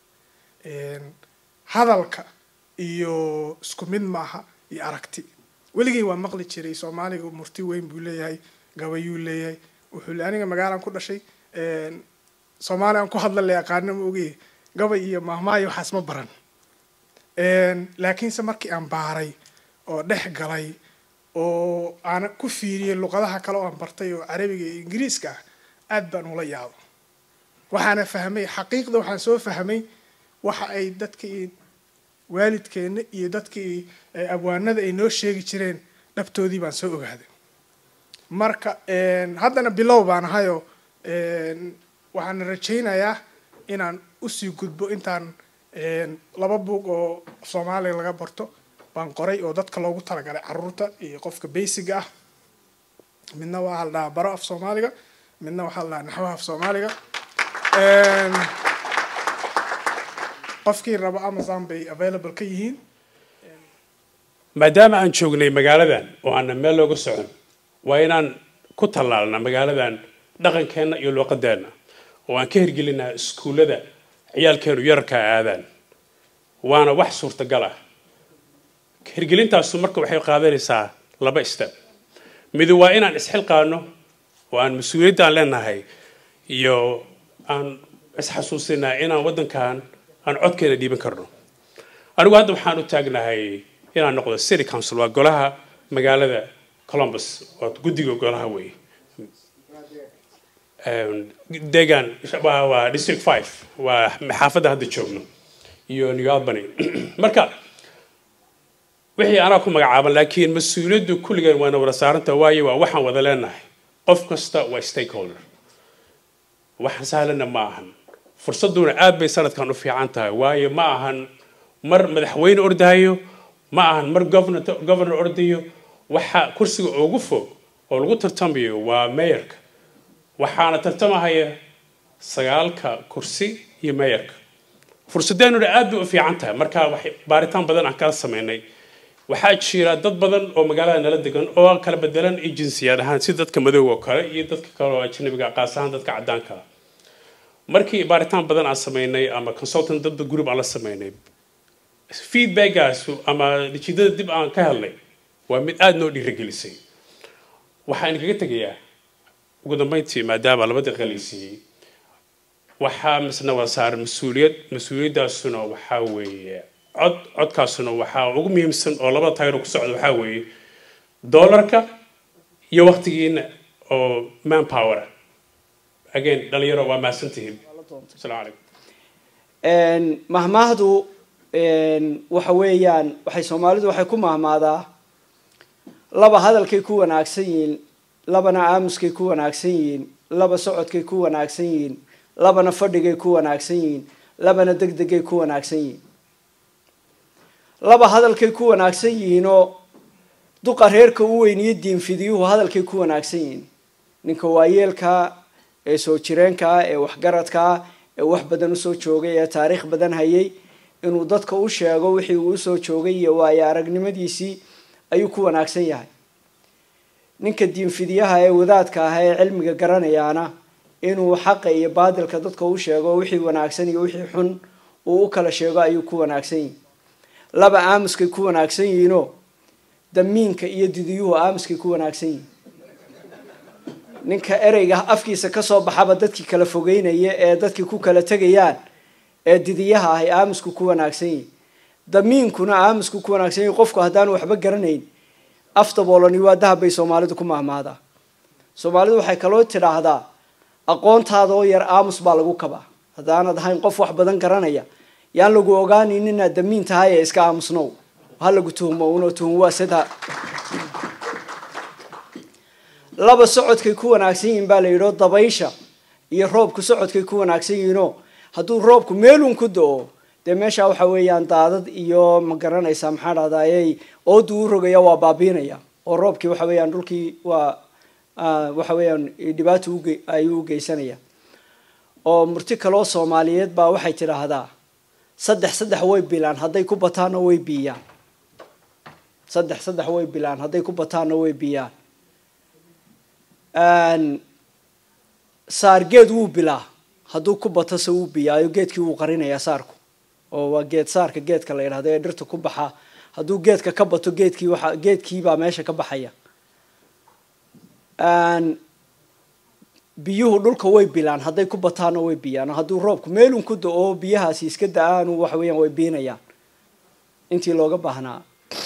hadalka iyo isku mid maaha iyo aragti weligay waa maqli jiray soomaaliga murti weyn buu leeyahay gabayuu leeyahay wuxuu le aniga magaalaan ku dhashay soomaali aan ku hadla le aqaana ma ogey gabay iyo mahmaayo waxaas ma baran laakiinse markii aan baaray oo dhex galay oo aan ku fiiriyey luqadaha kale oo aan bartay oo carabiga iyo ingiriiska ah aad baan ula yaabo waxaana fahmay xaqiiqda waxaan soo fahmay waxa ay dadkii waalidkeena iyo dadkii abwaanada ay noo sheegi jireen dhabtoodii baan soo ogaaday marka haddana bilow baan ahayoo waxaana rajaynayaa inaan usii gudbo intaan laba buug oo soomaaliya laga barto baan qoray oo dadka loogu talagalay caruurta iyo qofka basiga ah midna waxaa la dhahaa baro af soomaaliga midna waxaa la dhahaa naxwaha af soomaaliga qofkii rabo amazon bay available ka yihiin maadaama aan joognay magaaladan oo aanna meel looga socon waa inaan ku tallaalna magaaladan dhaqankeenna iyo luuqadeenna oo aan ka hirgelinaa iskuullada ciyaalkeenu yararkaa aadaan waana wax suurtagal ah hirgelintaasu marka waxay qaadanaysaa laba step midi waa inaan isxilqaano oo aan mas-uuliyaddaan leenahay iyo aan isxasuusinaa inaan waddankan aan codkeena dhiiban karno anigu hadda waxaan u taagnahay inaan noqdo city council waa golaha magaalada columbus waa guddiga golaha wey deegaan waa district five waa xaafadda hadda joogno iyo new albany marka wixii anaa ku magacaaban laakiin mas-uuliyaddu kulligeen waana wada saaranta waayo waa waxaan wada leenahay qof kasta waa stakeholder waxaan sahlana ma ahan fursadduna aad bay sanadkan u fiican tahay waayo ma ahan mar madaxweyne ordahayo ma ahan mar governor governor ordayo waxa kursiga ugu fog oo lagu tartamayo waa mayorka waxaana tartamahaya sagaalka kursi iyo mayorka fursadeenuna aad bay u fiican tahay marka baaritaan badan aan kala sameynay waxaa jira dad badan oo magaalada nala degan oo kala bedelan iyo jinsiyad ahaan si dadka madowga oo kale iyo dadka kale oo ajnabiga qaas ahaan dadka caddaanka ah markii baaritaan badan aan sameynay ama consultant dad group aan la sameynay feedbackaasu ama natiijada dib aan ka helnay waa mid aada noo dhiirigelisay waxaan kaga tegayaa ugu dambeyntii maadaama labadii qalaysiiyey waxaa misna waa saaran mas-uuliyad mas-uuliyaddaasuna waxaa weeye cod codkaasuna waxaa ugu muhiimsan oo labada taagero ku socda waxaa weeye doolarka iyo waqtigiina oo manpower again dhalinyaro waa mahadsantihiin asalaamu calaykum mahmaahdu waxa weeyaan waxay soomaalidu waxay ku mahmaadaa laba hadalkay ku wanaagsan yihiin labana aamuskay ku wanaagsan yihiin laba socodkay ku wanaagsan yihiin labana fadhigay ku wanaagsan yihiin labana degdegay ku wanaagsan yihiin laba hadalkay ku wanaagsan yihiinoo duqa reerka u weyn iyo diinfidiyuhu hadalkay ku wanaagsan yihiin ninka waayeelkaa ee soo jireenkaa ee waxgaradkaa ee wax badan usoo joogay ee taariikh badan hayay inuu dadka u sheego wixii uu usoo joogay iyo waayo aragnimadiisii ayuu ku wanaagsan yahay ninka diinfidyaha ee wadaadka ah ee cilmiga garanayaana inuu xaqa iyo baadilka dadka u sheego wixii wanaagsan iyo wixii xun uu u kala sheego ayuu ku wanaagsan yihin laba aamuskay ku wanaagsan yihiinoo damiinka iyo didiyuhu aamuskay ku wanaagsan yihin ninka ereyga afkiisa kasoo baxaba dadkii kala fogeynaya ee dadkii ku kala tegayaan ee didiyaha ahay aamusku ku wanaagsan yihin damiinkuna aamusku ku wanaagsan yihin qofku haddaanu waxba garanayn afdaboolani waa dahab bay soomaalidu ku mahmaadaa soomaalidu waxay kaloo tidhaahdaa aqoontaada oo yar aamus baa lagu kabaa haddaanad ahayn qof wax badan garanaya yaan lagu ogaanin inaad damiin tahay ee iska aamusnow ha lagu tuhmo uno tuhum waa sida laba socodkay ku wanaagsan yihiin baa la yidhio dabaysha iyo roobku socodkay ku wanaagsan yihiinoo hadduu roobku meelun ku da-o dee meesha waxa weeyaan daadad iyo ma garanaysaa maxaa dhahdaayey oodu u rogaya waa baabiinaya oo roobkii waxa weeyaan dhulkii waa waxa weeyaan dhibaato uge ayuu u geysanaya oo murti kaloo soomaaliyeed baa waxay tidhaahdaa saddex saddex way bilaan hadday ku bataanna way biiyaan saddex saddex way bilaan hadday ku bataanna way biyaan saar geed wuu bilaa hadduu ku bato se wuu biyaayo geedkii wuu qarinayaa saarku oo waa geed saarka geedka la yidhahdo ee dhirta ku baxa hadduu geedka ka bato geedkii waxa geedkiibaa meesha ka baxaya biyuhu dhulka way bilaan hadday ku bataanna way biyaan hadduu roobku meelun ku da-o biyahaasi iska da-aanu waxa weeyaan way biinayaan intii looga baahnaa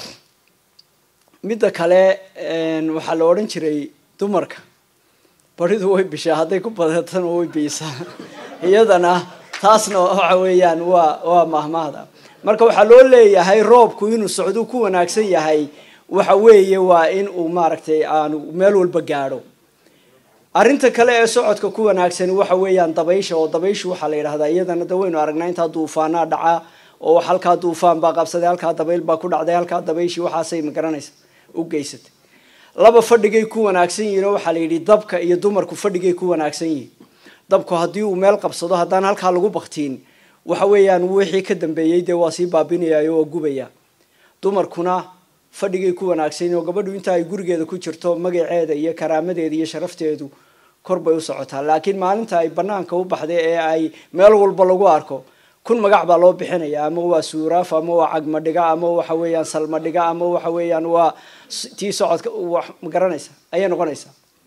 midda kale waxaa la odhan jiray dumarka baridu way bishaa hadday ku badatana way biisaa iyadana taasna waxa weeyaan waa waa mahmaahda marka waxaa loo leeyahay roobku inuu socduu ku wanaagsan yahay waxa weeye waa in uu maaragtay aanu meel walba gaadho arrinta kale ee socodka ku wanaagsani waxa weeyaan dabaysha oo dabayshu waxaa la yidhahdaa iyadana da waynu aragnaa intaa duufaanaa dhacaa oo halkaa duufaan baa qabsaday halkaa dabayl baa ku dhacday halkaa dabayshii waxaasay magaranaysa u geysatay laba fadhigay ku wanaagsan yihiin oo waxaa la yidhi dabka iyo dumarku fadhigay ku wanaagsan yihiin dabku haddii uu meel qabsado haddaan halkaa lagu baktiin waxa weeyaan wixii ka dambeeyey dee waa sii baabinayayo waa gubaya dumarkuna fadhigay ku wanaagsan yihiin oo gabadhu inta ay gurigeeda ku jirto magaceeda iyo karaamadeeda iyo sharafteedu kor bay u socotaa laakiin maalinta ay banaanka u baxday ee ay meel walba lagu arko kun magac baa loo bixinaya ama waa suuraaf ama waa cagmadhiga ama waxa weeyaan salmadhiga ama waxa weeyaan waa tii socodka wax magaranaysa ayay noqonaysaa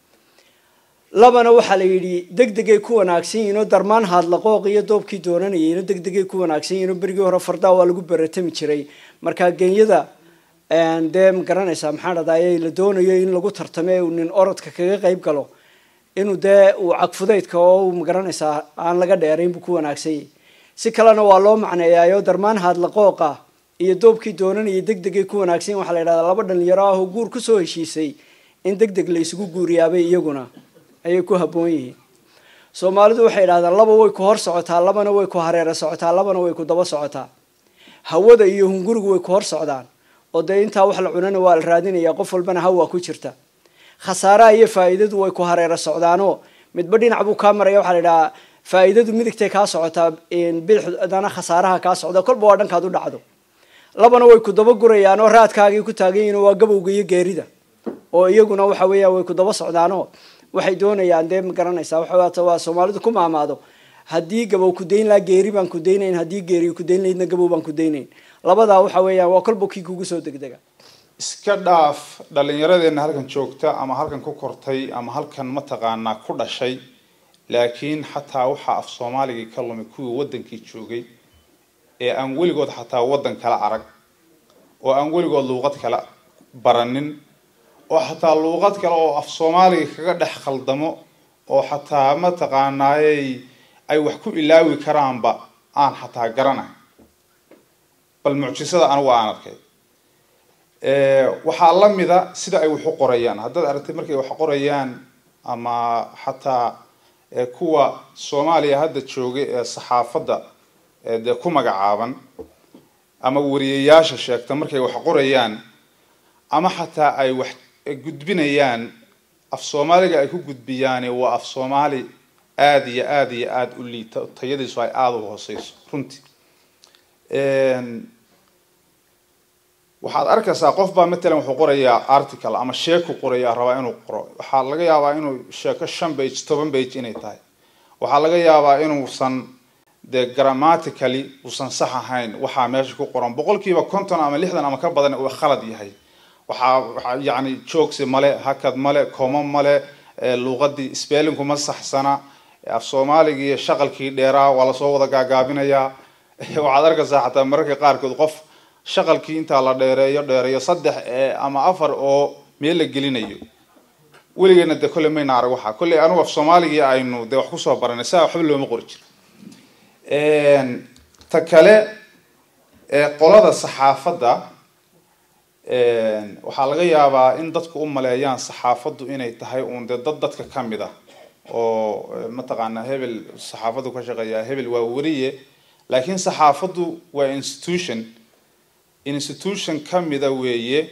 labana waxaa la yidhi degdegay ku wanaagsan yihiin oo darmaan haadlaqooq iyo doobkii doonanayayno degdegay ku wanaagsan yihiin oo berigii hore fardaa waa lagu beratami jiray markaa genyada dee magaranaysaa maxaa dhadaye la doonayo in lagu tartame uu nin orodka kaga qayb galo inuu dee uu cagfudaydka oo magaranaysaa aan laga dheerayn buu ku wanaagsan yahay si kalena waa loo macneeyaayo darmaan haadlaqooqa iyo doobkii doonanayay degdegay ku wanaagsan yihin waxaa la yidhahdaa laba dhalinyaro ah oo guur kusoo heshiisay in deg deg la isugu guuriyaabay iyaguna ayay ku habboon yihiin soomaalidu waxay yidhahdaan laba way ku hor socotaa labana way ku hareera socotaa labana way ku daba socotaa hawada iyo hungurigu way ku hor socdaan oo dee intaa wax la cunana waa la raadinaya qof walbana hawa ku jirta khasaaraha iyo faa'iidadu way ku hareera socdaanoo midba dhinac buu kaa maraya waxaa la yidhahaa faa'iidadu midigtay kaa socotaa bidixdana khasaaraha kaa socda kolba waa dhankaad u dhacdo labana way ku daba gurayaan oo raadkaagii ku taagan yihiin waa gabowga iyo geerida oo iyaguna waxa weeyaan way ku daba socdaanoo waxay doonayaan dee ma garanaysaa waxa waa soomaalidu ku maamaado haddii gabow ku dayn lahaa geeri baan ku daynayn haddii geeri ku dayn lahaydna gabow baan ku daynayn labadaa waxa weeyaan waa kolba kii kugu soo degdega iska dhaaf dhallinyaradeenna halkan joogta ama halkan ku kortay ama halkan mataqaanaa ku dhashay laakiin xataa waxaa af soomaaligii ka lumay kuwii waddankii joogay ee aan weligood xataa waddan kala arag oo aan weligood luuqad kala baranin oo xataa luuqad kale oo af soomaaliga kaga dhex khaldamo oo xataa mataqaanaayey ay wax ku ilaawi karaanba aan xataa garanay bal mucjisada anigu aan arkay waxaa la mida sida ay wax u qorayaan haddaad aragtay markay wax qorayaan ama xataa kuwa soomaaliya hadda joogay ee saxaafadda dee ku magacaaban ama wariyayaasha sheegta markay wax qorayaan ama xataa ay wax gudbinayaan af soomaaliga ay ku gudbiyaani waa af soomaali aada iyo aada iyo aada u liita tayadiisu ay aada u hooseyso runtii waxaad arkaysaa qof baa matalan wuxuu qorayaa article ama sheeku qorayaa rabaa inuu qoro waxaa laga yaabaa inuu sheeko shan bage toban bage inay tahay waxaa laga yaabaa inuusan dee grammatically uusan sax ahayn waxaa meesha ku qoran boqolkiiba konton ama lixdan ama ka badan uu khalad yahay waxaa waxaa yacni joogsi male hakad male komo male luuqadii spellinku ma saxsana af soomaaligii shaqalkii dheeraa waa lasoo wada gaagaabinayaa waxaad arkaysaa xataa mararka qaarkood qof shaqalkii intaa la dheereeyo dheereeyo saddex ama afar oo meel la gelinayo weligeena dee kolley mayna arag waxaa kolley anigu af soomaaligii aynu dee wax kusoo baranay saa waxba looma qori jiro ta kale qolada saxaafadda waxaa laga yaabaa in dadku u maleeyaan saxaafaddu inay tahay uun dee dad dadka ka mid ah oo mataqaanaa hebel saxaafaddu ka shaqeeyaa hebel waa weriye laakiin saxaafaddu waa institution institution ka mida weeye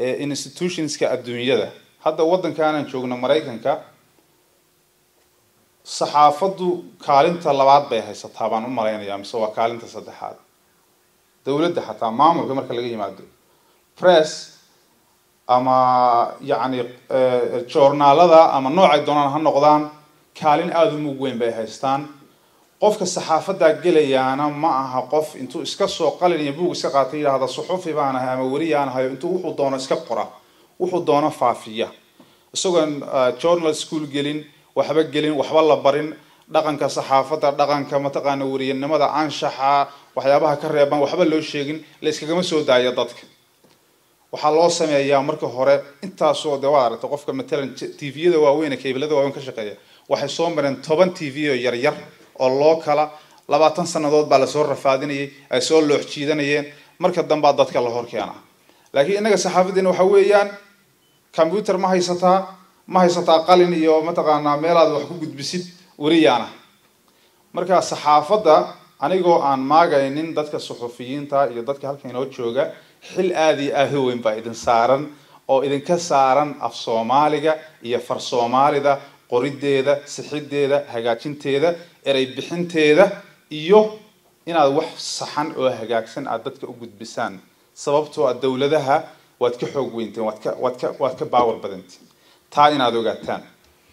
institutionska adduunyada hadda waddankaanan joogno maraykanka saxaafaddu kaalinta labaad bay haysataa baan u malaynayaa mise waa kaalinta saddexaad dowladda xataa maamulka marka laga yimaado press ama yacni joornaalada ama noocay doonaan ha noqdaan kaalin aada u mug weyn bay haystaan qofka saxaafaddaa gelayaana ma aha qof intuu iska soo qalin iyo buug iska qaatay yidhaahda suxufi baan ahay ama weriyaan ahayo intuu wuxuu doono iska qora wuxuu doono faafiya isagoon journal school gelin waxba gelin waxba la barin dhaqanka saxaafadda dhaqanka mataqaana weriyanimada anshaxa waxyaabaha ka reeban waxba loo sheegin la iskagama soo daayo dadka waxaa loo sameeyaa marka hore intaasoo de waad aragtay qofka matalan tviyada waaweyn ee keebilada waaweyn ka shaqeeya waxay soo mareen toban tv oo yaryar oo loo kala labaatan sannadood baa lasoo rafaadinayay ay soo loox jiidanayeen marka dambaa dadka la hor keena laakiin innaga saxaafaddeena waxa weeyaan combyuter ma haysataa ma haysataa qalin iyo mataqaanaa meelaad wax ku gudbisid weriyaana marka saxaafadda anigoo aan maagaynin dadka suxufiyiinta iyo dadka halka inoo jooga xil aada iyo aada u weyn baa idin saaran oo idinka saaran af soomaaliga iyo far soomaalida qorideeda sixideeda hagaajinteeda erey bixinteeda iyo inaad wax saxan oo hagaagsan aada dadka u gudbisaan sababtoo a dowladaha waad ka xoog weynteen waad ka waad ka waad ka baawar badantiin taa inaad ogaataan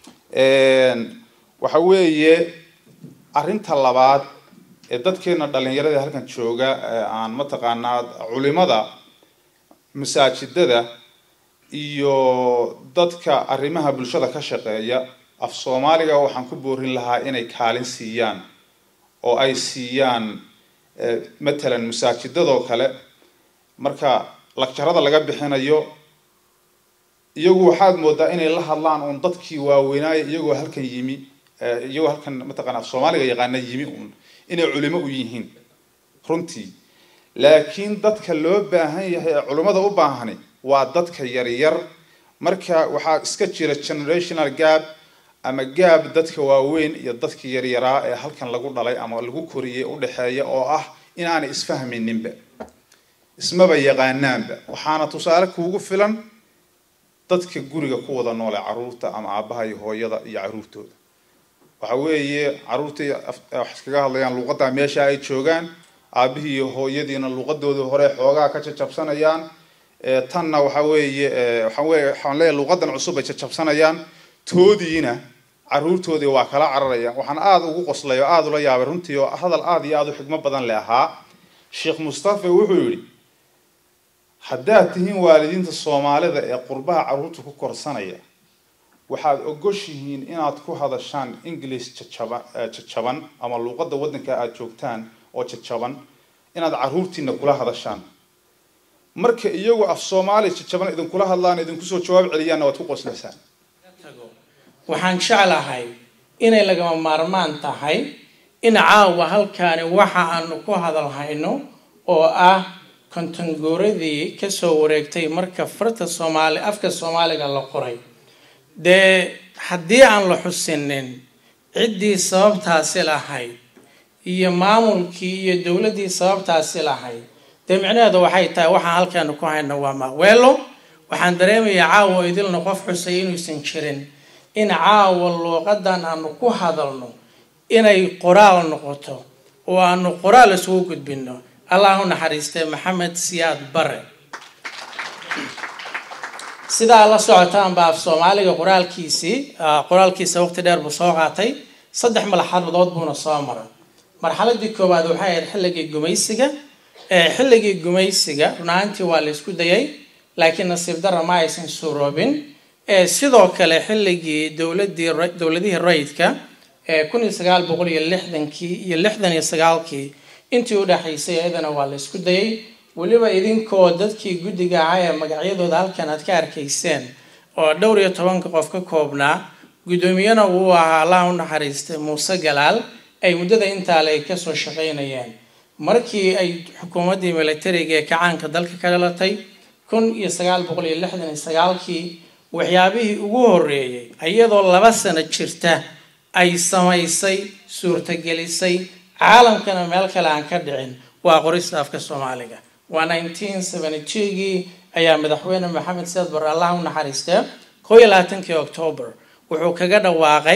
waxa weeye arrinta labaad ee dadkeena dhalinyarada halkan jooga aan mataqaanaa culimada masaajidada iyo dadka arrimaha bulshada ka shaqeeya af soomaaliga waxaan ku boorin lahaa inay kaalin siiyaan oo ay siiyaan matalan masaajidadoo kale marka lagjarada laga bixinayo iyagu waxaad moodaa inay la hadlaan uun dadkii waaweynaayo iyagoo halkan yimi iyagoo halkan mataqana af soomaaliga yaqaana yimi uun inay culimo u yihiin runtii laakiin dadka loo baahan yahay ee culimmada u baahani waa dadka yaryar marka waxaa iska jira generational gap ama gaab dadka waaweyn iyo dadka yaryaraa ee halkan lagu dhalay ama lagu koriyey udhexeeya oo ah inaanay isfahmayninba ismaba yaqaanaanba waxaana tusaale kuugu filan dadka guriga ku wada noole caruurta ama aabaha iyo hooyada iyo caruurtooda waxa weeye caruurtii wax iskaga hadlayaan luuqadda meesha ay joogaan aabihii iyo hooyadiina luuqadoodii hore xoogaa ka jajabsanayaan tanna waxa weeye waxaan weye waxaan leeyahay luuqadan cusub ay jajabsanayaan toodiina caruurtoodii waa kala cararayaan waxaan aada ugu qoslay oo aada ula yaabay runtii oo hadal aada iyo aada u xigmo badan le ahaa sheekh mustafa wuxuu yidhi haddaad tihiin waalidiinta soomaalida ee qurbaha caruurta ku korsanaya waxaad ogoshihiin inaad ku hadashaan english jajaba jajaban ama luuqadda waddanka aada joogtaan oo jajaban inaad caruurtiina kula hadashaan marka iyagu af soomaali jajaban idinkula hadlaan idinkusoo jawaab celiyaanna waad ku qoslaysaan waxaan jeclahay inay lagama maarmaan tahay in caawa halkaani waxa aanu ku hadalhayno oo ah kontonguuradii kasoo wareegtay marka farta soomaali afka soomaaliga la qoray dee haddii aan la xusinin ciddii sababtaasi lahayd iyo maamulkii iyo dowladdii sababtaasi lahayd dee micnaheedu waxay tahay waxaan halkaanu ku hayno waa maaweelo waxaan dareemayaa caawa idilna qof xusay inuusan jirin in caawa luuqadan aanu ku hadalno inay qoraal noqoto oo aanu qoraal isugu gudbino allah u naxariistay maxamed siyaad bare sidaa la socotaanba af soomaaliga qoraalkiisii qoraalkiisa waqti dheer buu soo qaatay saddex malaxadood buuna soo maray marxaladii koowaad waxay ahayd xilligii gumaysiga xilligii gumaysiga runaantii waa la isku dayay laakiin nasiib dara ma aysan suuroobin sidoo kale xilligii dowladii dowladihii rayidka kun iyo sagaal boqol iyo lixdankii iyo lixdan iyo sagaalkii intii udhexaysay iyadana waa la isku dayay weliba idinkoo dadkii guddiga ahaa ee magacyadooda halkan aad ka arkayseen oo dhowr iyo tobanka qof ka koobnaa guddoomiyana uu ahaa allah u naxariistay muuse galaal ay muddada intaale ay kasoo shaqaynayeen markii ay xukuumaddii militariga ee kacaanka dalka ka dhalatay kun iyo sagaal boqol iyo lixdan iyo sagaalkii waxyaabihii ugu horeeyey iyadoo laba sano jirta ay samaysay suurtagelisay caalamkana meel kale aan ka dhicin waa qorista afka soomaaliga waa nineteen seventy two-gii ayaa madaxweyne maxamed siyaad barre allah u naxariistee koo iyo labaatankii octoobar wuxuu kaga dhawaaqay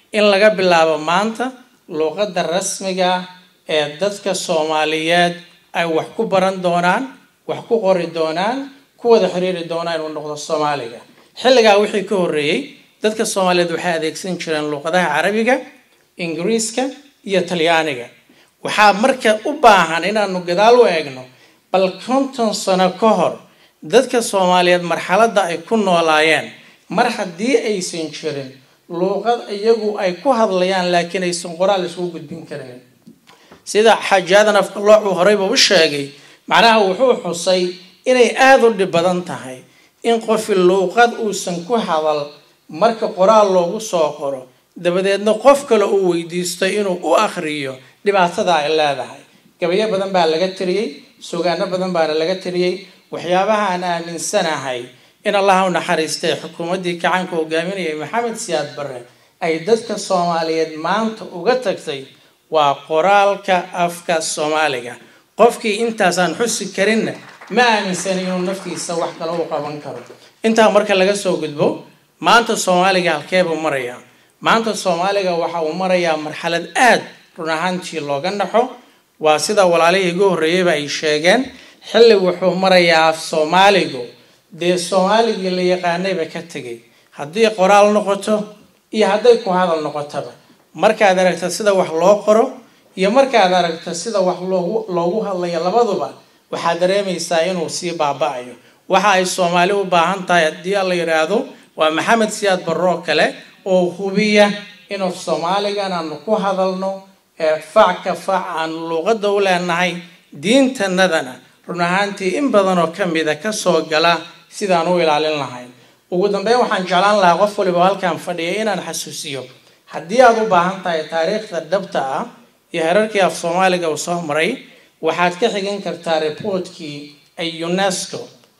in laga bilaabo maanta luuqadda rasmiga ah ee dadka soomaaliyeed ay wax ku baran doonaan wax ku qori doonaan ku wada xiriiri doonaan inuu noqdo soomaaliga xilligaa wixii ka horreeyey dadka soomaaliyeed waxay adeegsan jireen luuqadaha carabiga ingiriiska iyo talyaaniga waxaa marka u baahan inaanu gadaal u eegno bal konton sano ka hor dadka soomaaliyeed marxaladda ay ku noolaayeen mar haddii aysan jirin luuqad iyagu ay ku hadlayaan laakiin aysan qoraal isugu gudbin karin sida xajaadan afkalooc uu horeyba u sheegay macnaha wuxuu xusay inay aada u dhib badan tahay in qofi luuqad uusan ku hadal marka qoraal loogu soo qoro dabadeedna qof kale uu weydiisto inuu u akhriyo dhibaatada ay leedahay gabayo badan baa laga tiriyey sugaano badan baana laga tiriyey waxyaabaha aan aaminsanahay in allaha u naxariistay xukuumaddii kacaanka hogaaminayay maxamed siyaad barre ay dadka soomaaliyeed maanta uga tagtay waa qoraalka afka soomaaliga qofkii intaasaan xusi karinna ma aaminsana inuu naftiisa wax kale u qaban karo intaa marka laga soo gudbo maanta soomaaliga halkeebuu marayaa maanta soomaaliga waxa uu marayaa marxalad aad run ahaantii looga naxo waa sida walaalihii igu horreeyeyba ay sheegeen xilli wuxuu marayaa af soomaaligu dee soomaaligii la yaqaanayba ka tegay haddii qoraal noqoto iyo hadday ku hadal noqotaba markaad aragta sida wax loo qoro iyo markaad aragta sida wax loogu loogu hadlayo labaduba waxaad dareemaysaa inuu sii baaba-ayo waxa ay soomaali u baahan tahay haddii la yidhaahdo waa maxamed siyaad barroo kale oo hubiya inuu soomaaligan aanu ku hadalno ee fac ka fac aanu luuqadda u leenahay diintanadana run ahaantii in badan oo ka mida kasoo gala sidaan u ilaalin lahayn ugu dambeyn waxaan jeclaan lahaa qof waliba halkaan fadhiya inaan xasuusiyo haddii aad u baahan tahay taariikhda dhabta ah iyo herarkii af soomaaliga uu soo maray waxaad ka xigin kartaa reportkii ay unesco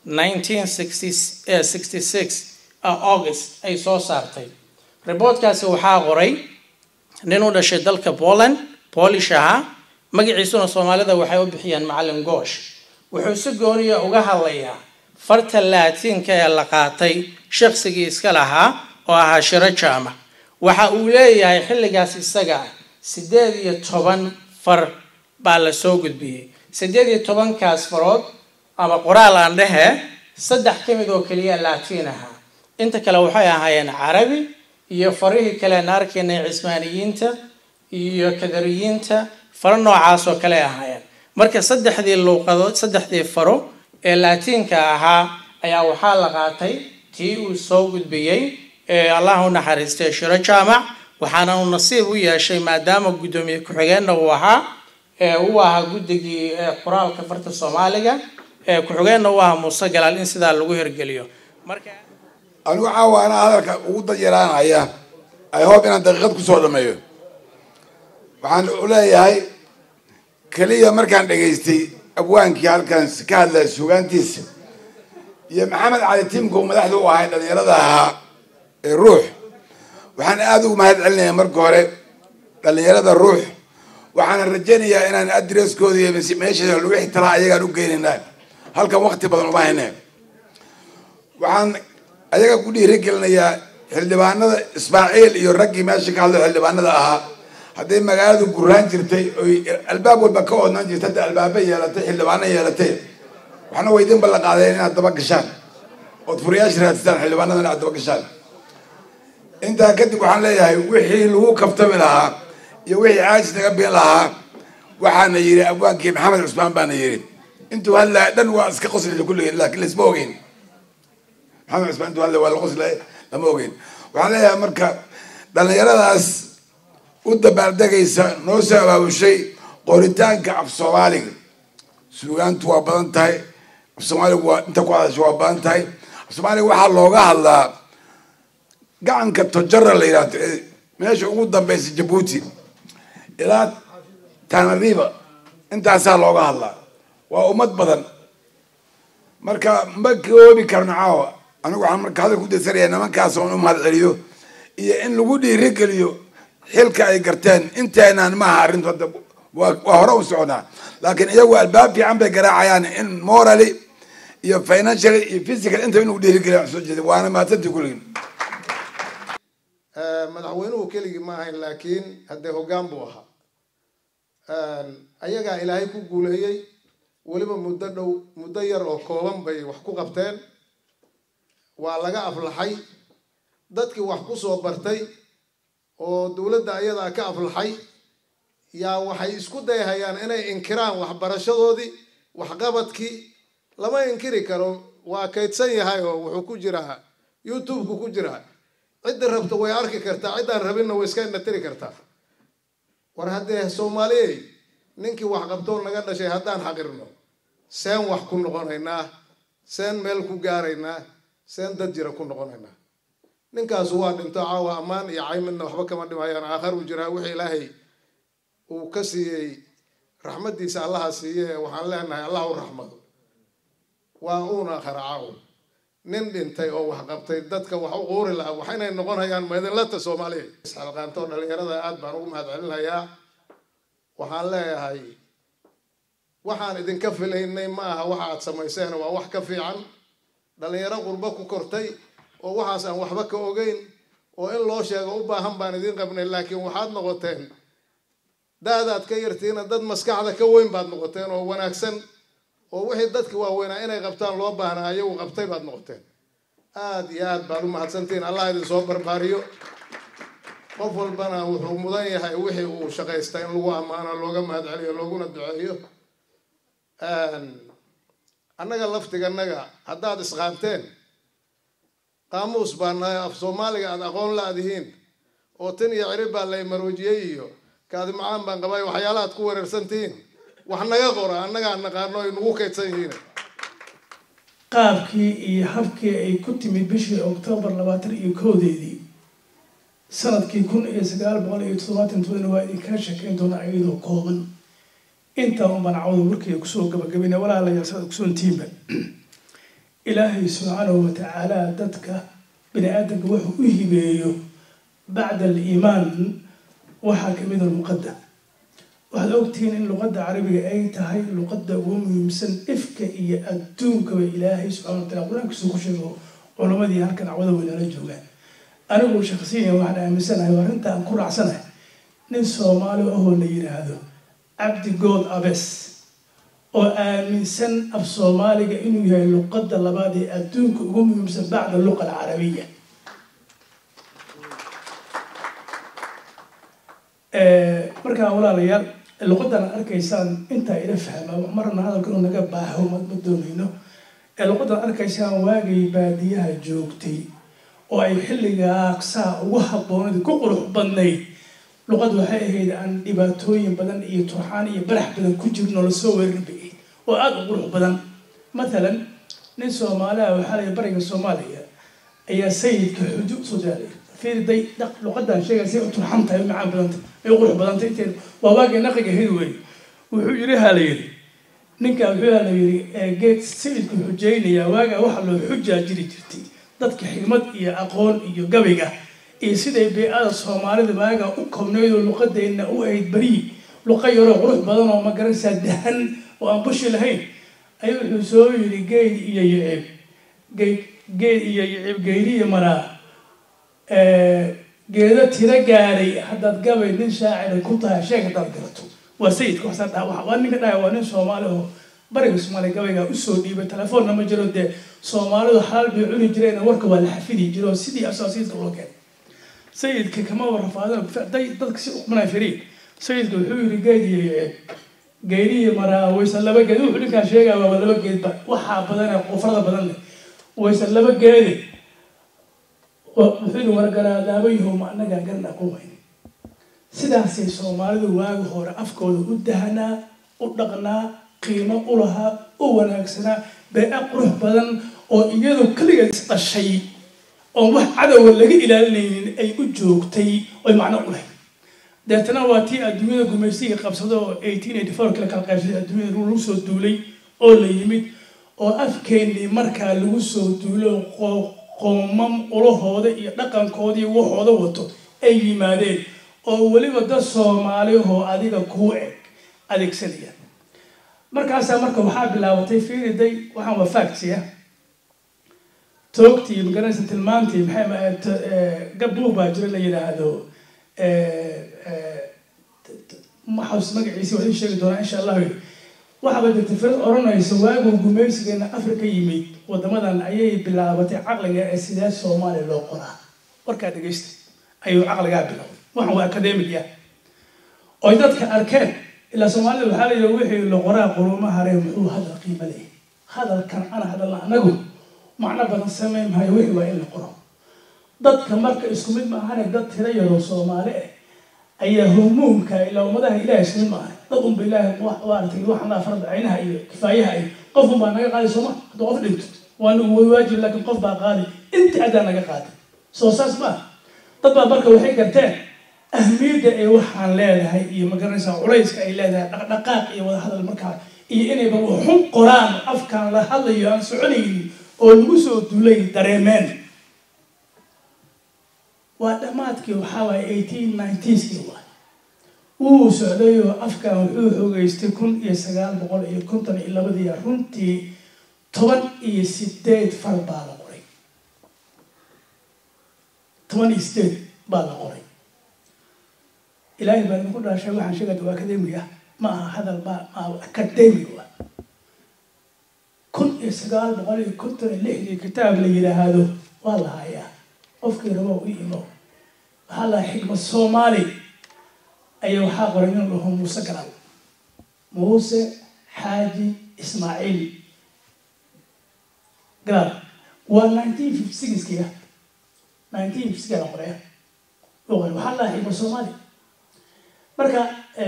1966 august ay soo saartay reportkaasi waxaa qoray nin u dhashay dalka poland polish ahaa magaciisuna soomaalida waxay u bixiyeen macalin goosh wuxuu si gooniya uga hadlayaa farta laatiinka ee la qaatay shaqsigii iska lahaa oo ahaa shiro jaamac waxa uu leeyahay xilligaas isaga ah siddeed iyo toban far baa la soo gudbiyey siddeed iyo tobankaas farood ama qoraal aan dhehe saddex ka mid oo keliya laatiin ahaa inta kale waxay ahaayeen carabi iyo farihii kale aan arkaynay cismaaniyiinta iyo kadariyiinta faro noocaas oo kale ahaayeen marka saddexdii luuqadood saddexdii faro ee laatiinka ahaa ayaa waxaa la qaatay tii uu soo gudbiyey ee allah u naxariistay shiro jaamac waxaana uu nasiib u yeeshay maadaama guddoomiye ku-xigeenna uu ahaa ee uu ahaa guddigii qoraalka farta soomaaliga ee ku-xigeenna uu ahaa muuse galaal in sidaa lagu hirgeliyo marka anigu caawa anaa hadalka ugu dayaraanaya ay hoob inaan daqiiqad kusoo dhameeyo waxaan u leeyahay keliya markaan dhegaystay abwaankii halkan ka hadlaya suugaantiisa iyo maxamed cali timko madaxda u ahay dhalinyarada ahaa ee ruux waxaan aada ugu mahad celinaya marka hore dhalinyarada ruux waxaana rajaynayaa inaan adresskooda iyo meesha lagu ixtilaa ayagaan u geynaynaa halkan wakti badan uma hayne waxaan ayaga ku dhiirigelinayaa xildhibaanada ismaaciil iyo raggii meesha ka hadlo xildhibaanada ahaa hadday magaaladu guraan jirtay oy albaab walba ka oodnaan jirta hadda albaaba yeelatay xildhibaano yeelatay waxna way idin ballan qaadeen inaad daba gashaan ood furayaasha raadsataan xildhibaanada inaad daba gashaan intaa kadib waxaan leeyahay wixii lagu kaftami lahaa iyo wixii caajis naga biin lahaa waxaana yidhi abwaankii maxamed cusmaan baana yidhi intuu hadlaya dhan waa iska qoslaya kulligeen laakiin laisma ogeyn maxamed cusmaan intuu hadlaya waa la qoslaya lama ogeyn waxaan leeyahay marka dhalinyaradaas u dabaaldegaysa noo soo abaabushay qoritaanka af soomaaliga suugaantu waa badan tahay af soomaaligu waa inta ku hadasha waa badan tahay af soomaaliga waxaa looga hadlaa gacanka tojara la yidhahdo ee meesha ugu dambeysa jabuuti ilaa tanariba intaasaa looga hadlaa waa ummad badan marka ma koobi karno caawa anigu waxaan marka hadal ku daysanayaa nimankaas oon u mahad celiyo iyo in lagu dhiirigeliyo xilka ay garteen inteenaan maaha arrintu hadda waa waa hore u soconaa laakiin iyagu albaab fiican bay garaacayaan in morally iyo financially iyo physical inta in lagu dhiirigeliya wax soo jeeda waana mahadsantii kulligin madaxweynuhu keligii ma ahayn laakiin haddee hoggaan buu ahaa ayagaa ilaahay ku guuleeyey weliba muddo dhow muddo yar oo kooban bay wax ku qabteen waa laga aflaxay dadkii wax ku soo bartay oo dowladda ayadaa ka aflaxay yaa waxay isku dayhayaan inay inkiraan waxbarashadoodii waxqabadkii lama inkiri karo waa kaydsan yahay oo wuxuu ku jiraa youtube-ku ku jiraa cidda rabta way arki kartaa ciddaan rabinna way iska indhatiri kartaa war haddee soomaaliyey ninkii wax qabtoo naga dhashay haddaan xaqirno seen wax ku noqonaynaa seen meel ku gaaraynaa seen dad jira ku noqonaynaa ninkaasu waa dhinto caawa ammaan iyo caymidna waxba kama dhimayaan aakhar uu jiraa wixii ilaahay uu ka siiyey raxmaddiisa allaha siiye waxaan leenahay allah u raxmado waa uuna aakhara caawa nin dhintay oo wax qabtay dadka wax u quuri lahaa waxaynay noqonayaan maydinlata soomaaliya isxalqaanto dhalinyarada aad baan ugu mahad celinayaa waxaan leeyahay waxaan idinka filaynay ma aha waxa aad samayseen waa wax ka fiican dhalinyaro qurbo ku kortay oo waxaas aan waxba ka ogeyn oo in loo sheego u baahan baan idiin qabnay laakiin waxaad noqoteen da-daad ka yartiina dad maskaxda ka weyn baad noqoteen oo wanaagsan oo wixii dadki waaweynaa inay qabtaan loo baahnaa ayagu qabtay baad noqoteen aada iyo aad baad u mahadsantihiin allah idin soo barbaariyo qof walbana wuxuu mudan yahay wixii uu shaqaysta in lagu ammaano looga mahad celiyo looguna duceeyo annaga laftiganaga haddaad isqaanteen qaamuus baa nahay af soomaaliga aada aqoon la-dihiin oo tin iyo cirib baa lay maroojiyey iyo kaadi macaan baan qabay waxyaalahaad ku wareersantihiin wax naga qora annagaa naqaano ay nagu kaydsan yihiin qaabkii iyo habkii ay ku timid bishii oktoobar labaatan iyo koodeedii sanadkii kun iyo sagaal boqol iyo toddobaatan todobana waa idinkaa sheekayn doonaa iyadoo kooban intaa un banacwada warkayga kusoo gabagabayna walaalayaal sada kusoontiinba ilaahay subxaanahu watacaala dadka bini aadamka wuxuu u hibeeyo bacda aliimaan waxaa kamid a luqadda waxaad ogtihiin in luqadda carabiga ay tahay luqadda ugu muhiimsan ifka iyo adduunkaba ilaahay subxana wa tacala qur-aankiisu ku sheego culamadii halkan cawada weynaala joogaan anigu shaksiyan waxaan aaminsanahay oo arrinta aan ku raacsanahay nin soomaali ahoo la yidhaahdo cabdi good abes oo aaminsan af soomaaliga inuu yahay luqadda labaad ee adduunka ugu muhiimsan bacda luqa alcarabiya markaa walaalayaal luqadan arkaysaan intaa ila fahma marna hadalka inuu naga baaho ma doonayno luqadan arkaysaan waagay baadiyaha joogtay oo ay xilligaa saa ugu habboonad ku qurux badnayd luqad waxay ahayd aan dhibaatooyin badan iyo turxaan iyo barax badan ku jirno lasoo weerarin bay ahayd oo aada u qurux badan mathalan nin soomaaliha waxaa lay bariga soomaaliya ayaa sayidka xujo usoo jaalay fiirday dhaq luqadan sheegay say u turxan tahay u macaan badantay ay u qurux badantay inteed waa waagii naqiga ahayd wey wuxuu yidhi ha la yidhi ninkaa wuxuu ha la yidhi geed sayidku xujaynayaa waagaa waxa loo xujaa jiri jirtay dadka xigmad iyo aqoon iyo gabiga iyo siday bey-ada soomaalida waagaa u kobnayd oo luqadeenna u ahayd berii luqa yaroo qurux badan oo magaranaysaa dahan oo aan bushi lahayn ayuu wuxuu soo yidhi geyd iyo yicib geyd geed iyo yicib geyriya maraa geedo tiro gaaray haddaad gabay nin shaacira ku tahay sheeg haddaad garato waa sayidka waxsaa dhaha waa ninka dhahay waa nin soomaali oo bariga soomaaliya gabaygaa usoo dhiibay telefoonna ma jiro dee soomaalidu xalaal bay cuni jireen warka waa la xafidi jiro sidii asaasiidka loo keenay sayidka kama warrafaadin day dadka si uqmanay firiin sayidka wuxuu yidhi geed iyo yeed geedihi maraa waysan laba geed wuxuu ninkaan sheegaya waa laba geedba waxaa badan ee qufrada badan leh waysan laba geede wuxuu yidhi wargaraadaabayahom annagaa garan aqoon weyne sidaasay soomaalidu waagi hore afkooda u dahanaa u dhaqnaa qiimo u lahaa u wanaagsanaa bee-a qurux badan oo iyadu keligeed isdhashay oon wax cadowa laga ilaalinaynin ay u joogtay oy macno u lahayd deetana waa tii adduunyada gumaysiga qabsado oo eighteen eighty four kala kala qaybsaday adduunyada lagu soo duulay oo la yimid oo afkeennii markaa lagu soo duulo qoomam ulahooda iyo dhaqankoodii waxooda wato ay yimaadeen oo weliba dad soomaaliyahoo adiga kuu eg adeegsanaya markaasaa marka waxaa bilaabatay fiiriday waxaan waa factia toogtii magaranaysa tilmaantii maxay gabuug baa jira la yidhaahdo maxaus magaciisa waa idin sheegi doonaa insha allahu waxaaba jirta firad odhanaysa waaguu gumaysigeena afrika yimid wadamadan ayay bilaabatay caqliga ee sidee soomaaliya loo qoraa warkaa dhegeysta ayuu caqligaa bilowday waxan waa academic ah oy dadka arkeen ilaa soomaalida waxaa la yidhi wixii la qoraa quruuma haree muxuu hadal qiimo leeyahay hadalkan ana hadalna anagu macno badan samayn maayo wixii waa in la qoro dadka marka isku mid maahane dad tira yaroo soomaali ah ayaa humuumka ilaa ummadaha ilahay isku mid maahan dad unba ilaahay maaragtay waxaan laa farda caynaha iyo kifaayaha iyo qof unbaa naga qaaday sooma hadduu qof dhinto waa nagu way waajib laakiin qof baa qaaday inta adaa naga qaaday soo saas maaha dad baa marka waxay garteen ahmiyadda ay waxaan leedahay iyo magaranaysaa culayska ay leedahay dhaqdhaqaaq iyo wada hadal markaa iyo inayba waxun qoraan afkaan la hadlayo aan soconaynin oo lagu soo duulay dareemeen waa dhammaadkii waxaa waaye eighteen ninetieskii waay wuu socdayoo afkan wuxuu xoogeystay kun iyo sagaal boqol iyo konton iyo labadii runtii toban iyo sideed far baa la qoray toban iyo sideed baa la qoray ilaahay baa idinku dhaashay waxaan sheegaya waa academic ah ma aha hadal baa ma academic wa kun iyo sagaal boqol iyo konton iyo lixdii kitaab la yidhaahdo waa la hayaa qofkii rabo u imo waxaa lahaa xikmad soomaali ayaa waxaa qoray nin dhaho muuse garal muuse xaaji ismaaciil garal waa nineteen fifty sixkii ah nineteen fifty six la qoray loo qoray waxaa lahaa xikmad soomaali marka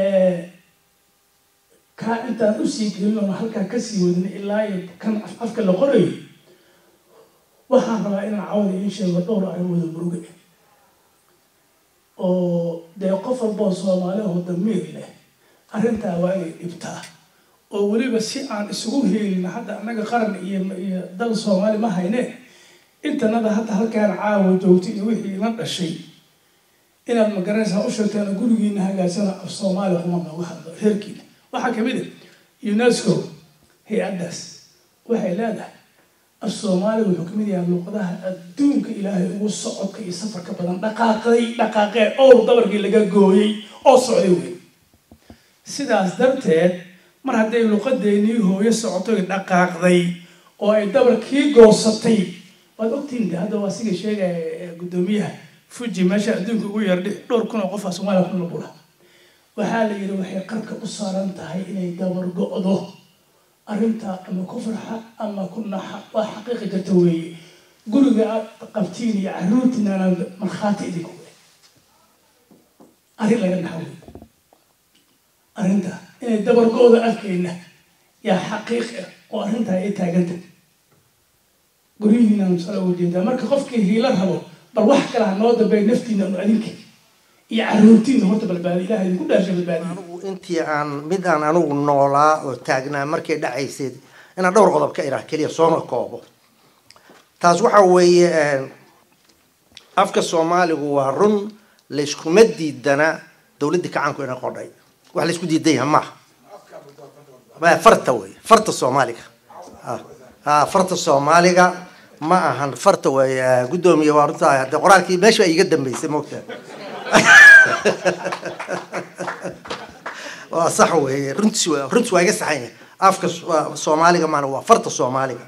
kaa intaan usii gelin oona halkaa kasii wadin ilaa iyo kan afka la qorayo waxaan rabaa inaan cawda iin sheego dhowr arrimooda muruge oo dee qof walboo soomaali oo damiir leh arrintaa waa inay dhibtaa oo weliba si aan isugu heelin hadda annaga qaran iyo iyo dal soomaali ma hayne intanada hadda halkaan caawa joogta iyo wixii ina dhashay inaad magaranaysaa u sheegtaan gurigiina hagaagsana af soomaaliya kuma nooga hadlo reerkiina waxaa kamid ah unesco hay-addaas waxay leedahay af soomaaliya wuxuu kamid yahay luuqadaha adduunka ilaahay ugu socodka iyo safarka badan dhaqaaqday dhaqaaqee ow dabarkii laga gooyey oo socday wey sidaas darteed mar hadday luuqadeenii hooyo socotoy dhaqaaqday oo ay dabarkii goosatay waad ogtihin de hadda waa siga sheegaya guddoomiyaha fuji meesha adduunka ugu yeerdhi dhowr kun oo qofaa soomaaliya ku nabula waxaa la yidhi waxay qarka u saaran tahay inay dabar go-do arrintaa ama ku farxa ama ku naxa waa xaqiiqi jirta weeye guriga aad qabtiin iyo caruurtiinana markhaati idinku we arrin laga naxa wey arrintaa inay dabar go-do afkeenna yaa xaqiiq ah oo arrintaa ay taaganta guryihiinaan sala uga jeedaa marka qofkii hiilo rabo bal wax kale ha noo dambeey naftiina anu adinka iyo caruurtiina horta balbaadi ilaha idinku dhaasha balbaadiya intii aan mid aan anigu noolaa oo taagnaa markay dhacaysay inaan dhowr qodob ka iraa keliya soona koobo taas waxa weeye afka soomaaligu waa run layskuma diidana dowladdii kacaanku ina qodhay wax laysku diidan yaha maaha farta wey farta soomaaliga ha farta soomaaliga ma ahan farta wey guddoomiye waa runta hadee qoraalkii meesha iga dambeysay moogtaa waa sax weeye runtiis runtiis waa iga saxan yahay afka soomaaliga maana waa farta soomaaliga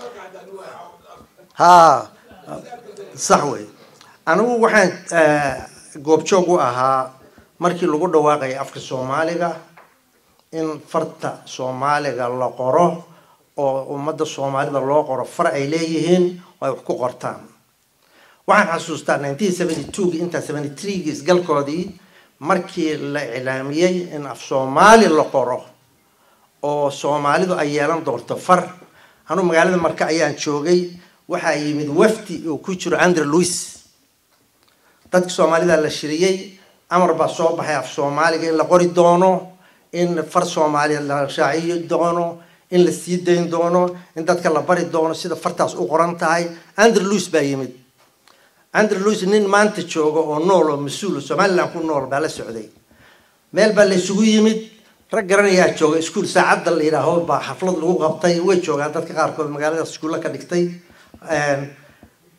ha sax weeye anigu waxaan goobjoog u ahaa markii lagu dhawaaqayay afka soomaaliga in farta soomaaliga la qoro oo ummadda soomaalida loo qoro far ay leeyihiin oo ay wax ku qortaan waxaan xasuustaa nineteen seventy two-gi intaa seventy three-gi isgalkoodii markii la iclaamiyey in af soomaali la qoro oo soomaalidu ay yeelan doonto far anuu magaalada marka ayaan joogay waxaa yimid wafdi oo ku jiro andre louis dadki soomaalida la shiriyey amar baa soo baxay af soomaaliga in la qori doono in far soomaaliya la shaaciyo doono in la sii dayn doono in dadka la bari doono sida fartaas u qoran tahay andre louis baa yimid andre louis nin maanta jooga oo nool oo mas-uul somaliland ku nool baa la socday meel baa la isugu yimid rag garanayaa jooga iskuol saacadda la yidhaaho baa xaflad lagu qabtay way joogaan dadka qaarkood magaaladaas iskuulla ka dhigtay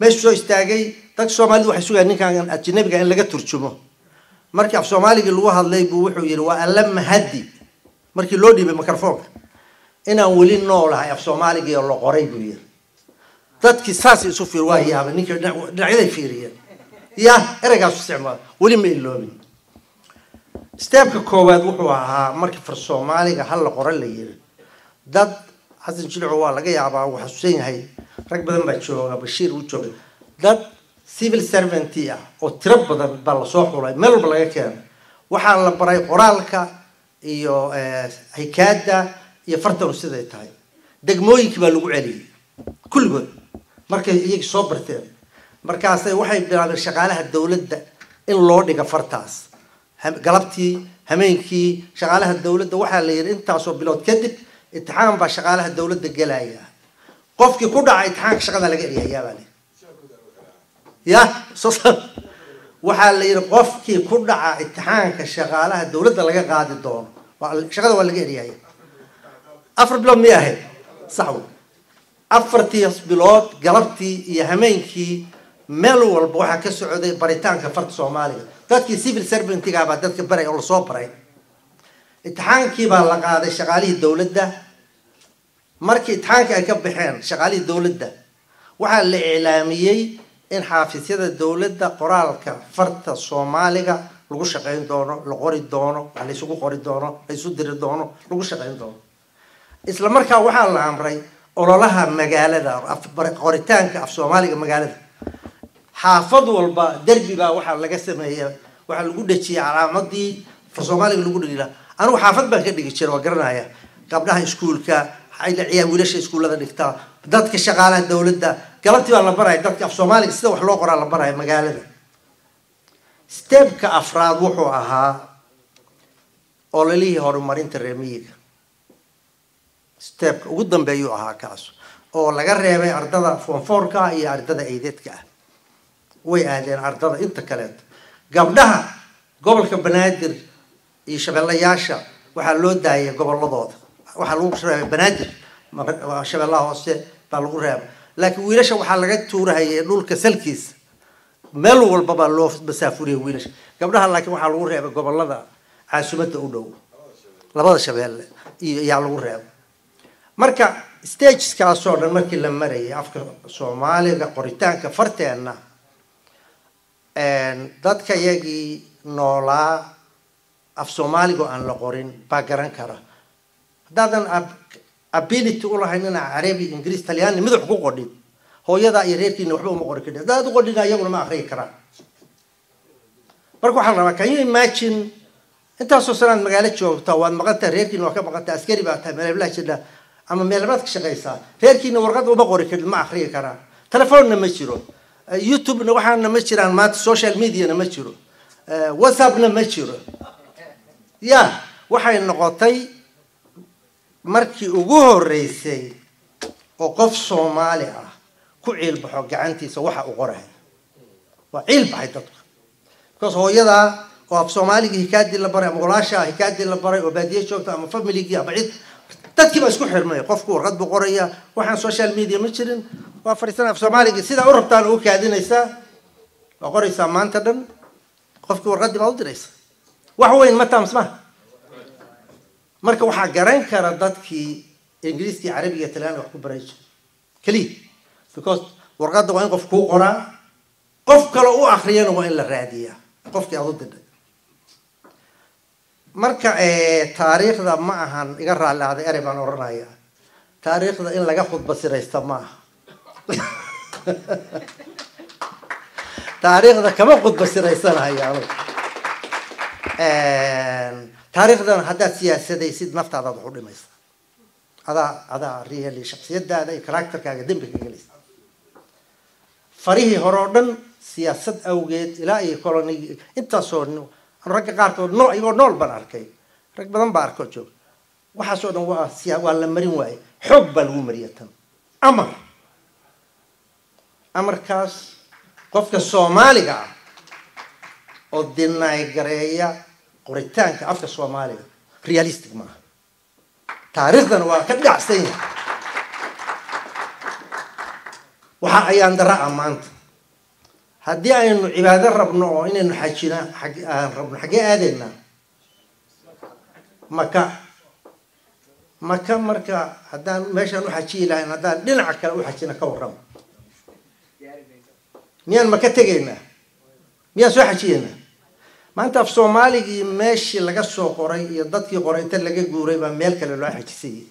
meeshu soo istaagay dadka soomaalidu waxay sugayaan ninkan ajnabiga in laga turjumo markii af soomaaligii lagu hadlay buu wuxuu yidhi waa alla mahadi markii loo dhiibay microfoonka inaan weli noolahay af soomaaligii oo la qoray buu yidhi dadkii saas isu fiir waa yaabay ninkii dhinacyaday fiiriyeen ya ereygaas isticmaal weli ma iloobin steebka koowaad wuxuu ahaa markii far soomaaliga hal la qora la yiri dad xasan jilco waa laga yaabaa uu xasuusan yahay rag badan baa jooga bashiir uu jooga dad civil servant ah oo tiro badan baa lasoo xulay meel walba laga keenay waxaa la baray qoraalka iyo hikaada iyo fartanu siday tahay degmooyinkii baa lagu celiyey kulligood markay iyagii soo barteen markaasay waxay bilaabeen shaqaalaha dowladda in loo dhiga fartaas galabtii hameenkii shaqaalaha dowladda waxaa la yidhi intaasoo bilood kadib imtixaan baa shaqaalaha dowladda gelaya qofkii ku dhaca imtixaanka shaqada laga eriyayaa baa la ya waxaa la yidhi qofkii ku dhaca imtixaanka shaqaalaha dowladda laga qaadi doono shaqada waa laga eriyaya afar bilood miyay ahayd sax wey afartiis bilood galabtii iyo hameenkii meel walba waxaa ka socday baritaanka farta soomaaliga dadkii civil servantga baa dadka baray oo lasoo baray imtixaankii baa la qaaday shaqaalihii dowladda markii imtixaankii ay ka baxeen shaqaalihii dowladda waxaa la iclaamiyey in xaafisyada dowladda qoraalka farta soomaaliga lagu shaqayn doono la qori doono wax la isugu qori doono la isu diri doono lagu shaqayn doono isla markaa waxaa la amray ololaha magaalada qoritaanka af soomaaliga magaalada xaafad walba derbi baa waxaa laga sameeya waxaa lagu dhejiyay calaamadii af soomaaliga lagu dhigi lahaa anigu xaafad baan ka dhigi jira waa garanaya gabdhaha iskuulka ciyaa wiilasha iskuullada dhigtaa dadka shaqaalaha dowladda galabtii baa la baraya dadka af soomaaliga sida wax loo qoraa la baraya magaalada stebka afraad wuxuu ahaa ololihii horumarinta reemiyiga stebka ugu dambeeyuu ahaa kaas oo laga reebay ardada fonfoorka iyo ardada eydedka ah way aadeen ardada inta kaleeto gabdhaha gobolka banaadir iyo shabeellayaasha waxaa loo daayay goboladooda waxaa lagu reebay banaadir shabeellaha hoose baa lagu reebay laakiin wiilasha waxaa laga tuurahayay dhulka salkiisa meel walba baa loo masaafuriyay wiilasha gabdhaha laakiin waxaa lagu reebay gobolada caasimadda u dhow labada shabeelle iyo yaa lagu reebay marka stageskaasoo dhan markii la marayay afka soomaaliga qoritaanka farteenna dadka iyagii noolaa af soomaaliga oo aan la qorin baa garan kara haddaadan ability ulahayn inaa carabi ingiriis talyaani mid wax ku qodhin hooyadaa iyo reerkiina waxba uma qori kadhi haddaad u qodhina iyaguna ma akriyi karaan marka waxaa la rabaa can you imagine intaasoo sanaad magaalo joogta waad maqantaha reerkiina waa ka maqantaha askari baa tahay meelablaha jidha ama meelabaad ka shaqaysaa reerkiina warqad uma qori kadhin ma akriyi karaan telefonna ma jiro youtubena waxaana ma jiraan maanta social mediana ma jiro whatsappna ma jiro ya waxay noqotay markii ugu horeysay oo qof soomaali ah ku ciilbaxo gacantiisa waxa uu qorahay waa ciil baxay dadku because hooyadaa oo af soomaaligii hikaadii la baray ama walaashaa hikaadii la baray oo baadiye joogta ama familigii ama cid dadkii baa isku xirmay qofku warqad buu qoraya waxaan social media ma jirin waa fadhiisana af soomaaligii sidaa u rabtaan ugu kaadinaysaa waa qoraysaa maanta dhan qofkii warqadii baa u diraysa wax weyn ma taams ma marka waxaa garan kara dadkii ingiriiskii carabiga talyaani wax ku baray jir keliya because warqadda waa in qof kuu qoraa qof kale u akriyana waa in la raadiyaa qofkii aad u didhay marka taariikhda ma ahan iga raalli ahday erey baan odhanaya taariikhda in laga khudba siraysta ma aha taariikhda kama khudba siraysanayo anugu taariikhdan haddaad siyaasadaysid naftaadaad wax u dhimaysa adaa adaa really shaksiyadaada iyo characterkaaga dembi ka gelaysa farihii hore oo dhan siyaasad awgeed ilaa iyo colonigi intaasoo ragga qaarkood noo iyagoo nool baan arkay rag badan baa arkoo jooga waxaasoo dhan waa siya waa la marin waaye xoog baa lagu mariya tan amar amarkaas qofka soomaaliga ah oo dinaay gareeya qoritaanka afka soomaaliga realistic maaha taariikhdana waa ka dhacsan yahay waxaa ayaan dara ah maanta haddii aynu cibaado rabno oo inaynu xajina xag aan rabno xaggee aadaynaa maka maka marka haddaan meeshaan u xajiyi lahayn haddaan dhinaca kale u xajina ka warramo miyaan maka tegaynaa miyaan soo xajiyeynaa maanta af soomaaligii meeshii laga soo qoray iyo dadkii qoray inta laga guuray baa meel kale loo xajisayay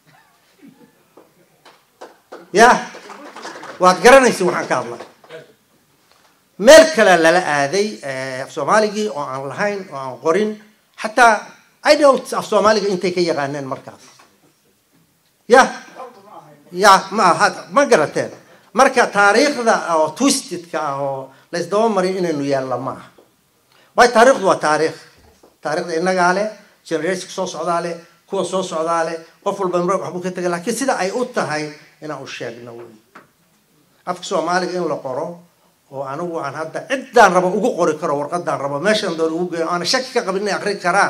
ya waad garanaysa waxaan ka hadlay meel kale lala aaday af soomaaligii oo aan lahayn oo aan qorin xataa i doubt af soomaaliga intay ka yaqaaneen markaas ya ya ma aha ma garateen marka taariikhda oo twistedka ah oo laysdaba marin inaynu yaalla ma aha waayo taariikhdu waa taariikh taarikhda innagaa leh generationka soo socdaa leh kuwa soo socdaa leh qof walba mr waxbuu ka tegay laakiin sida ay u tahay inaan u sheegno wey afka soomaaliga in la qoro oo anigu aan hadda ciddaan rabo ugu qori karo warqadaan rabo meeshaan doon ugu geeyo aana shaki ka qabin inay akrin karaan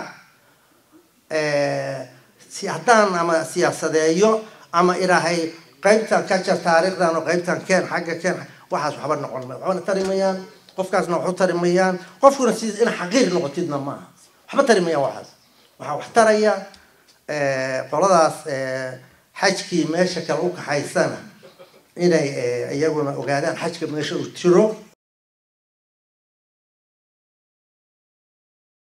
si haddaan ama siyaasadeeyo ama ilaahay qaybtan ka jar taariikhdan oo qaybtan keen xagga keen waxaas waxba noqon ma waxbana tari mayaan qofkaasna waxu tari mayaan qofkuna si in xaqiir noqotidna maaha waxba tari mayaan waxaas waxaa wax taraya qoladaas xajkii meesha kale u kaxaysana inay iyaguna ogaadaan xajka meesha uu jiro